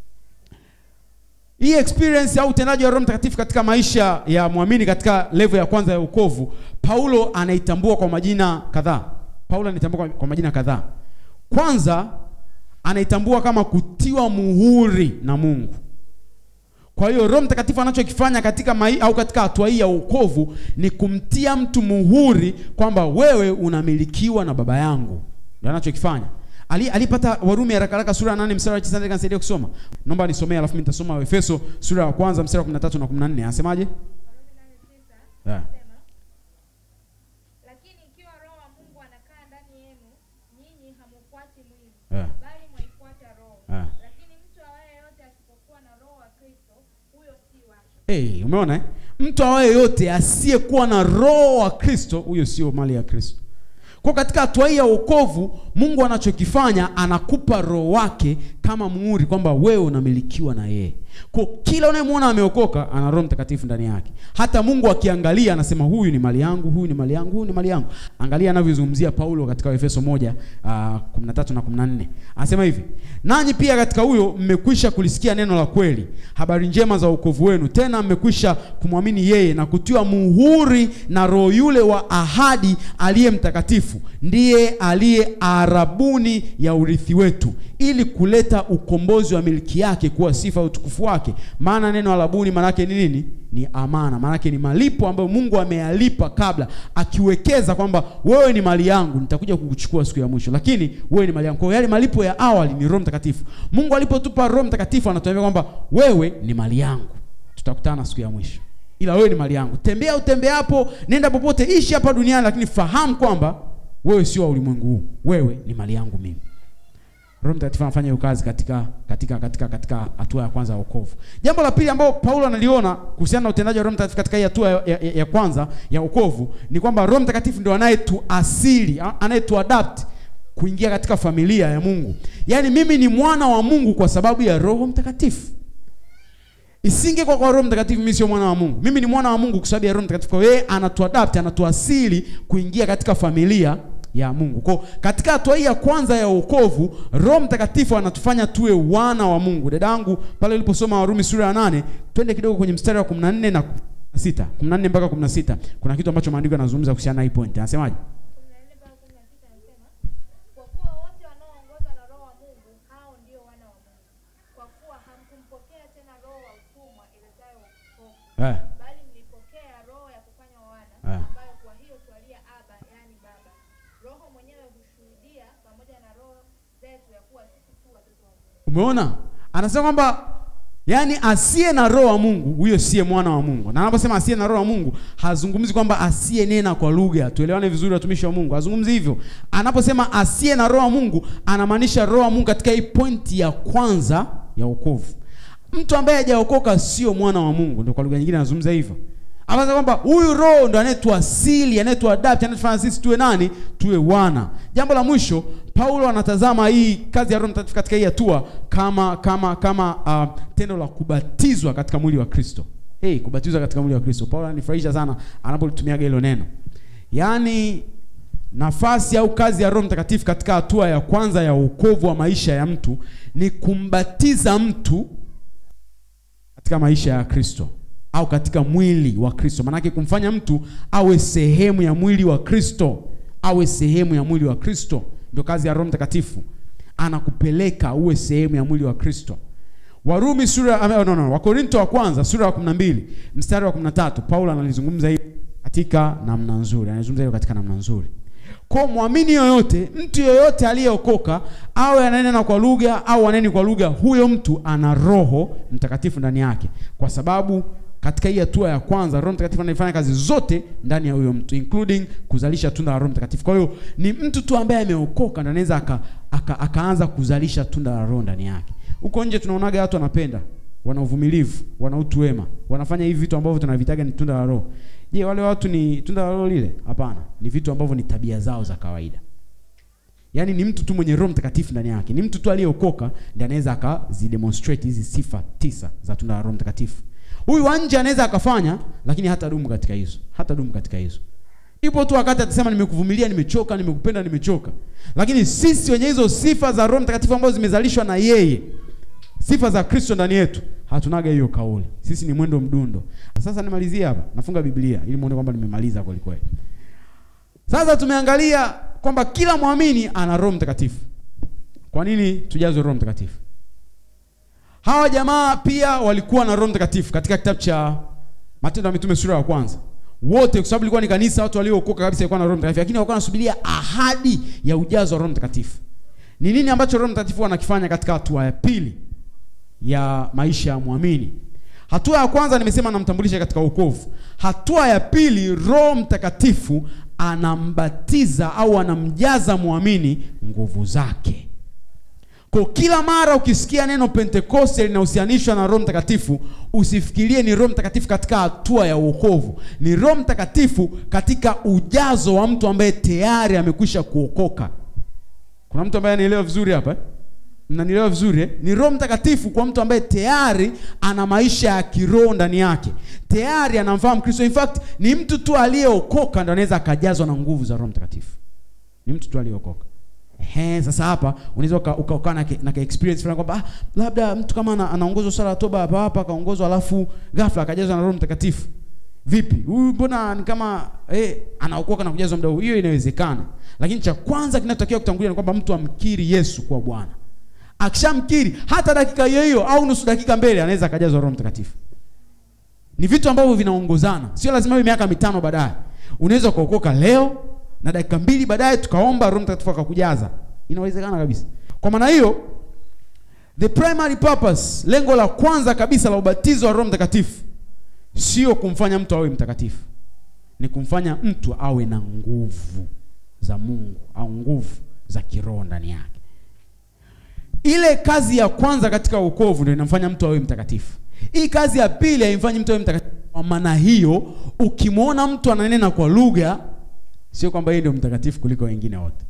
hii experience au utendaji wa roho mtakatifu katika maisha ya mwamini katika level ya kwanza ya wokovu paulo anaitambua kwa majina kadhaa paulo anaitambua kwa, kwa majina kadhaa kwanza anaitambua kama kutiwa muhuri na mungu kwa hiyo roho mtakatifu anachokifanya katika mai, au katika hatua hii ya wokovu ni kumtia mtu muhuri kwamba wewe unamilikiwa na baba yangu ndio anachokifanya ali alipata warumi haraka haraka sura ya 8 mstari wa 9 kanisaidia kusoma naomba nisomee alafu mimi nitasoma efeso sura ya kwanza mstari wa 13 na 14 anasemaje yeah. lakini ikiwa roho wa mungu anakaa ndani yenu nyinyi hamufuati mwili Yeah. bali mwaifuata roho Yeah. lakini mtu awaye yote asipokuwa na roho wa kristo huyo si wake Hey, umeona eh? mtu awaye yote asiyekuwa na roho wa kristo huyo sio mali ya kristo kwa katika hatua hii ya wokovu mungu anachokifanya anakupa roho wake kama muhuri kwamba wewe unamilikiwa na yeye kwa kila unayemwona ameokoka ana roho mtakatifu ndani yake hata mungu akiangalia anasema huyu ni mali yangu huyu ni mali yangu huyu ni mali yangu angalia anavyozungumzia paulo katika efeso moja uh, 13 na 14 anasema hivi nanyi pia katika huyo mmekwisha kulisikia neno la kweli habari njema za wokovu wenu tena mmekwisha kumwamini yeye na kutiwa muhuri na roho yule wa ahadi aliye mtakatifu ndiye aliye arabuni ya urithi wetu ili kuleta ukombozi wa miliki yake kuwa sifa ya utukufu wake maana neno arabuni maanake ni nini ni amana maanake ni malipo ambayo mungu ameyalipa kabla akiwekeza kwamba wewe ni mali yangu nitakuja kukuchukua siku ya mwisho lakini wewe ni mali yangu kwa hiyo yale malipo ya awali ni roho mtakatifu mungu alipotupa roho mtakatifu anatuambia kwamba wewe ni mali yangu tutakutana siku ya mwisho ila wewe ni mali yangu tembea utembeapo nenda popote ishi hapa duniani lakini fahamu kwamba wewe sio wa ulimwengu huu wewe ni mali yangu mimi roho mtakatifu anafanya hiyo kazi katika katika katika katika hatua ya kwanza ya wokovu jambo la pili ambalo paulo analiona kuhusiana na utendaji wa roho mtakatifu katika hii hatua ya, ya, ya kwanza ya wokovu ni kwamba roho mtakatifu ndio anayetuasili a- anayetuadapt kuingia katika familia ya mungu yaani mimi ni mwana wa mungu kwa sababu ya roho mtakatifu isinge kwa kwa roho mtakatifu mimi sio mwana wa mungu mimi ni mwana wa mungu kwa sababu ya roho mtakatifu kwa hiyo yeye anatuadapt anatuasili kuingia katika familia ya mungu kwa katika hatua hii ya kwanza ya wokovu roho mtakatifu anatufanya tuwe wana wa mungu dadangu pale uliposoma warumi sura ya nane twende kidogo kwenye mstari wa 14 na 16 14 mpaka 16 kuna kitu ambacho maandiko yanazungumza kuhusiana na hii point anasemaje kumi na nne mpaka kumi na sita anasema kwa kuwa wote wanaoongozwa na roho wa mungu hao ndio wana wa mungu kwa kuwa hamkumpokea tena roho wa utumwa iletayo hofu eh. bali mlipokea roho ya kufanywa wana Ah. ambayo kwa hiyo twalia aba yaani baba roho mwenyewe hushuhudia pamoja na roho zetu ya kuwa sisi tu watoto wa mungu umeona anasema kwamba yaani asiye na roho wa mungu huyo siye mwana wa mungu na anaposema asiye na roho wa mungu hazungumzi kwamba asiye nena kwa lugha tuelewane vizuri watumishi wa mungu hazungumzi hivyo anaposema asiye na roho wa mungu anamaanisha roho wa mungu katika hii pointi ya kwanza ya wokovu mtu ambaye hajaokoka sio mwana wa mungu ndio kwa lugha nyingine anazungumza hivyo anasema kwamba huyu roho ndo anayetuasili anayetuadapt anayetufanya sisi tuwe nani tuwe wana jambo la mwisho paulo anatazama hii kazi ya roho mtakatifu katika hii hatua kama kama kama uh, tendo la kubatizwa katika mwili wa kristo hey, kubatizwa katika mwili wa kristo paulo ananifurahisha sana anapolitumiaga hilo neno yaani nafasi au kazi ya roho mtakatifu katika hatua ya kwanza ya uokovu wa maisha ya mtu ni kumbatiza mtu katika maisha ya kristo au katika mwili wa kristo maanake kumfanya mtu awe sehemu ya mwili wa kristo awe sehemu ya mwili wa kristo ndio kazi ya roho mtakatifu anakupeleka uwe sehemu ya mwili wa kristo warumi sura ame- no, no, wakorinto wa kwanza sura ya 12 mstari wa 13 paulo analizungumza hili katika namna nzuri analizungumza hilo katika namna nzuri kwa mwamini yoyote mtu yoyote aliyeokoka awe ananena kwa lugha au aneni kwa lugha huyo mtu ana roho mtakatifu ndani yake kwa sababu katika hii hatua ya kwanza roho mtakatifu anaifanya kazi zote ndani ya huyo mtu including kuzalisha tunda la roho mtakatifu kwa hiyo ni mtu tu ambaye ameokoka ndo anaweza aka, aka, akaanza kuzalisha tunda la roho ndani yake huko nje tunaonaga watu wanapenda wana uvumilivu wana utu wema wanafanya hivi vitu ambavyo tunavitaga ni tunda la roho je wale watu ni tunda la roho lile hapana ni vitu ambavyo ni tabia zao za kawaida yaani ni mtu tu mwenye roho mtakatifu ndani yake ni mtu tu aliyeokoka ndi anaweza akazidemonstrate hizi sifa tisa za tunda la roho mtakatifu huyu wa nje anaweza akafanya lakini hata dumu katika hizo hata dumu katika hizo ipo tu wakati atasema nimekuvumilia nimechoka nimekupenda nimechoka lakini sisi wenye hizo sifa za roho mtakatifu ambazo zimezalishwa na yeye sifa za kristo ndani yetu hatunaga hiyo kauli sisi ni mwendo mdundo sasa nimalizie hapa nafunga biblia ili muone kwamba nimemaliza kweli kweli sasa tumeangalia kwamba kila mwamini ana roho mtakatifu kwa nini tujazwe roho mtakatifu hawa jamaa pia walikuwa na roho mtakatifu katika kitabu cha matendo ya mitume sura ya kwanza wote kwa sababu ilikuwa ni kanisa watu waliookoka kabisa walikuwa na roho mtakatifu lakini walikuwa wanasubiria ahadi ya ujazo wa roho mtakatifu ni nini ambacho roho mtakatifu anakifanya katika hatua ya pili ya maisha ya mwamini hatua ya kwanza nimesema anamtambulisha katika wokovu hatua ya pili roho mtakatifu anambatiza au anamjaza mwamini nguvu zake kwa kila mara ukisikia neno pentekoste linahusianishwa na roho mtakatifu usifikirie ni roho mtakatifu katika hatua ya uokovu ni roho mtakatifu katika ujazo wa mtu ambaye tayari amekwisha kuokoka kuna mtu ambaye anaelewa vizuri hapa eh? mnanielewa vizuri eh? ni roho mtakatifu kwa mtu ambaye tayari ana maisha ya kiroho ndani yake tayari anamfahamu kristo in fact ni mtu tu aliyeokoka ndo anaweza akajazwa na nguvu za roho mtakatifu ni mtu tu aliyeokoka Ehe, sasa hapa unaweza uka- ukaokaa na, ke- na ka experience fulani kwamba ah, labda mtu kama ana, anaongozwa sala ya toba hapa hapa akaongozwa alafu ghafla akajazwa na roho mtakatifu vipi huyu mbona ni kama eh, anaokoka na kujazwa muda huu hiyo inawezekana lakini cha kwanza kinachotakiwa kutangulia ni kwamba mtu amkiri yesu kuwa bwana akishamkiri hata dakika hiyo hiyo au nusu dakika mbele anaweza akajazwa roho mtakatifu ni vitu ambavyo vinaongozana sio lazima iwe miaka mitano baadaye unaweza ukaokoka leo na dakika mbili baadaye tukaomba roho mtakatifu akakujaza inawezekana kabisa kwa maana hiyo the primary purpose lengo la kwanza kabisa la ubatizo wa roho mtakatifu sio kumfanya mtu awe mtakatifu ni kumfanya mtu awe na nguvu za mungu au nguvu za kiroho ndani yake ile kazi ya kwanza katika wokovu ndio inamfanya mtu awe mtakatifu hii kazi ya pili haimfanyi mtu awe mtakatifu kwa maana hiyo ukimwona mtu ananena kwa lugha sio kwamba yeye ndio mtakatifu kuliko wengine wote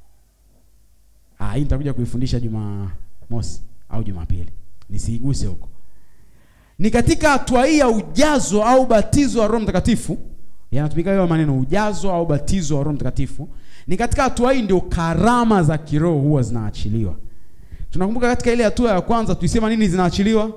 ah hii nitakuja kuifundisha jumamosi au jumapili nisiiguse huko ni katika hatua hii ya ujazo au batizo wa roho mtakatifu yanatumika hayo maneno ujazo au batizo wa roho mtakatifu ni katika hatua hii ndio karama za kiroho huwa zinaachiliwa tunakumbuka katika ile hatua ya kwanza tulisema nini zinaachiliwa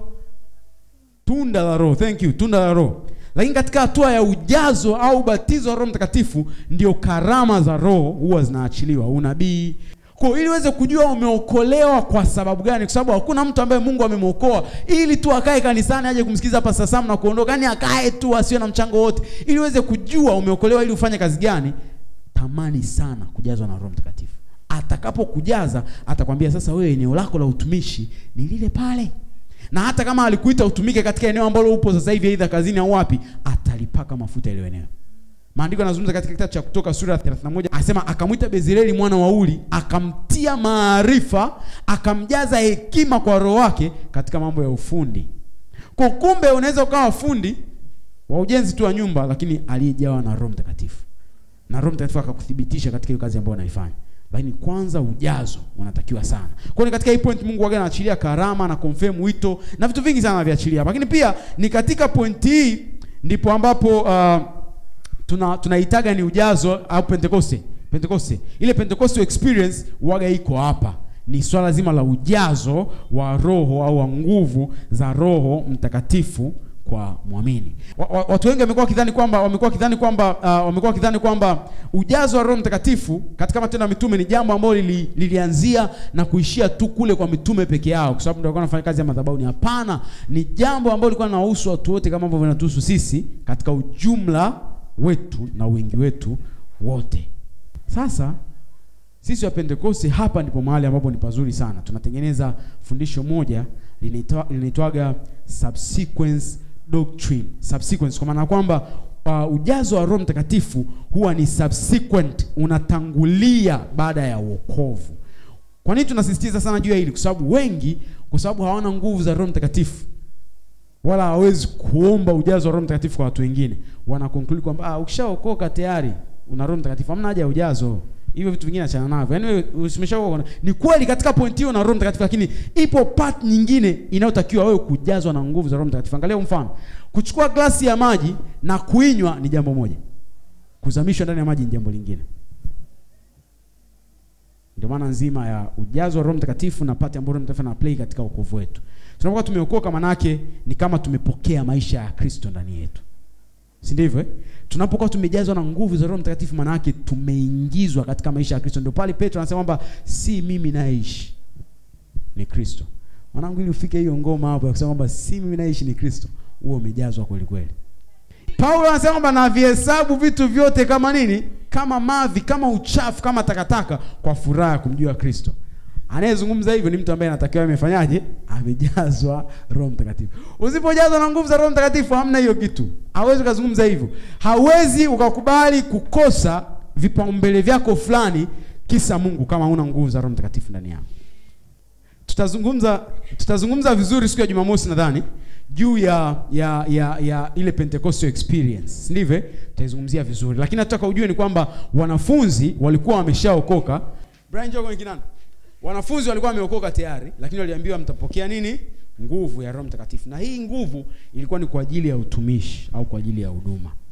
tunda la roho thank you tunda la roho lakini katika hatua ya ujazo au batizo wa roho mtakatifu ndio karama za roho huwa zinaachiliwa unabii kwa hiyo ili uweze kujua umeokolewa kwa sababu gani kwa sababu hakuna mtu ambaye mungu amemwokoa ili tu akae kanisani aje kumsikiza pasta sam na kuondoka yani akae tu asiwe na mchango wote ili uweze kujua umeokolewa ili ufanye kazi gani tamani sana kujazwa na roho mtakatifu atakapokujaza atakwambia sasa wewe eneo lako la utumishi ni lile pale na hata kama alikuita utumike katika eneo ambalo upo sasa hivi aidha kazini au wapi atalipaka mafuta ile eneo maandiko yanazungumza katika kitabu cha kutoka sura ya 31 anasema akamwita bezireli mwana wa uli akamtia maarifa akamjaza hekima kwa roho wake katika mambo ya ufundi kwa kumbe unaweza ukawa fundi wa ujenzi tu wa nyumba lakini aliyejawa na roho mtakatifu na roho mtakatifu akakuthibitisha katika hiyo kazi ambayo unaifanya lakini kwanza ujazo unatakiwa sana kwa ni katika hii point mungu waga anaachilia karama na confirm wito na vitu vingi sana anaviachilia hapa. lakini pia ni katika point hii ndipo ambapo uh, tuna tunaitaga ni ujazo au pentekoste pentekoste ile pentecostal experience waga iko hapa ni swala zima la ujazo wa roho au wa nguvu za roho mtakatifu kwa mwamini wa, wa, watu wengi wamekuwa wakidhani kwamba wamekuwa wakidhani kwamba uh, wamekuwa wakidhani kwamba ujazo wa roho mtakatifu katika matendo ya mitume ni jambo ambalo lili, lilianzia na kuishia tu kule kwa mitume peke yao kwa sababu ndio walikuwa wanafanya kazi ya madhabahu ni hapana ni jambo ambalo lilikuwa linawahusu watu wote kama ambavyo linatuhusu sisi katika ujumla wetu na wingi wetu wote sasa sisi wa pentekoste hapa ndipo mahali ambapo ni pazuri sana tunatengeneza fundisho moja linaitwa- linaitwaga subsequence doctrine subsequence kwa maana ya kwamba uh, ujazo wa roho mtakatifu huwa ni subsequent unatangulia baada ya wokovu kwa nini tunasisitiza sana juu ya hili kwa sababu wengi kwa sababu hawana nguvu za roho mtakatifu wala hawezi kuomba ujazo wa roho mtakatifu kwa watu wengine wana conclude kwamba ah, ukishaokoka tayari una roho mtakatifu hamna haja ya ujazo hivyo vitu vingine achana navyo yaani wewe usimeshaokoka ni kweli katika point hiyo na roho mtakatifu lakini ipo part nyingine inayotakiwa wewe kujazwa na nguvu za roho mtakatifu angalia huu mfano kuchukua glasi ya maji na kuinywa ni jambo moja kuzamishwa ndani ya maji ni jambo lingine ndio maana nzima ya ujazo wa roho mtakatifu na pati ambayo roho mtakatifu ana play katika wokovu wetu tunapokuwa tumeokoka manake ni kama tumepokea maisha ya kristo ndani yetu si ndivyo eh? tunapokuwa tumejazwa na nguvu za roho mtakatifu manake tumeingizwa katika maisha ya kristo ndio pale petro anasema kwamba si mimi naishi ni kristo mwanangu ili ufike hiyo ngoma hapo ya kusema kwamba si mimi naishi ni kristo huo umejazwa kweli kweli paulo anasema kwamba navihesabu vitu vyote kama nini kama mavi kama uchafu kama takataka kwa furaha ya kumjua kristo anayezungumza hivyo ni mtu ambaye anatakiwa amefanyaje amejazwa roho mtakatifu usipojazwa na nguvu za roho mtakatifu hamna hiyo kitu hawezi ukazungumza hivyo hawezi ukakubali kukosa vipaumbele vyako fulani kisa mungu kama huna nguvu za roho mtakatifu ndani yako tutazungumza tutazungumza vizuri siku ya jumamosi nadhani juu ya ya ya ya ile pentecostal experience si ndivyo eh? tutaizungumzia vizuri lakini nataka ujue ni kwamba wanafunzi walikuwa wameshaokoka brian njoo kwenye kinanda wanafunzi walikuwa wameokoka tayari lakini waliambiwa mtapokea nini nguvu ya roho mtakatifu na hii nguvu ilikuwa ni kwa ajili ya utumishi au kwa ajili ya huduma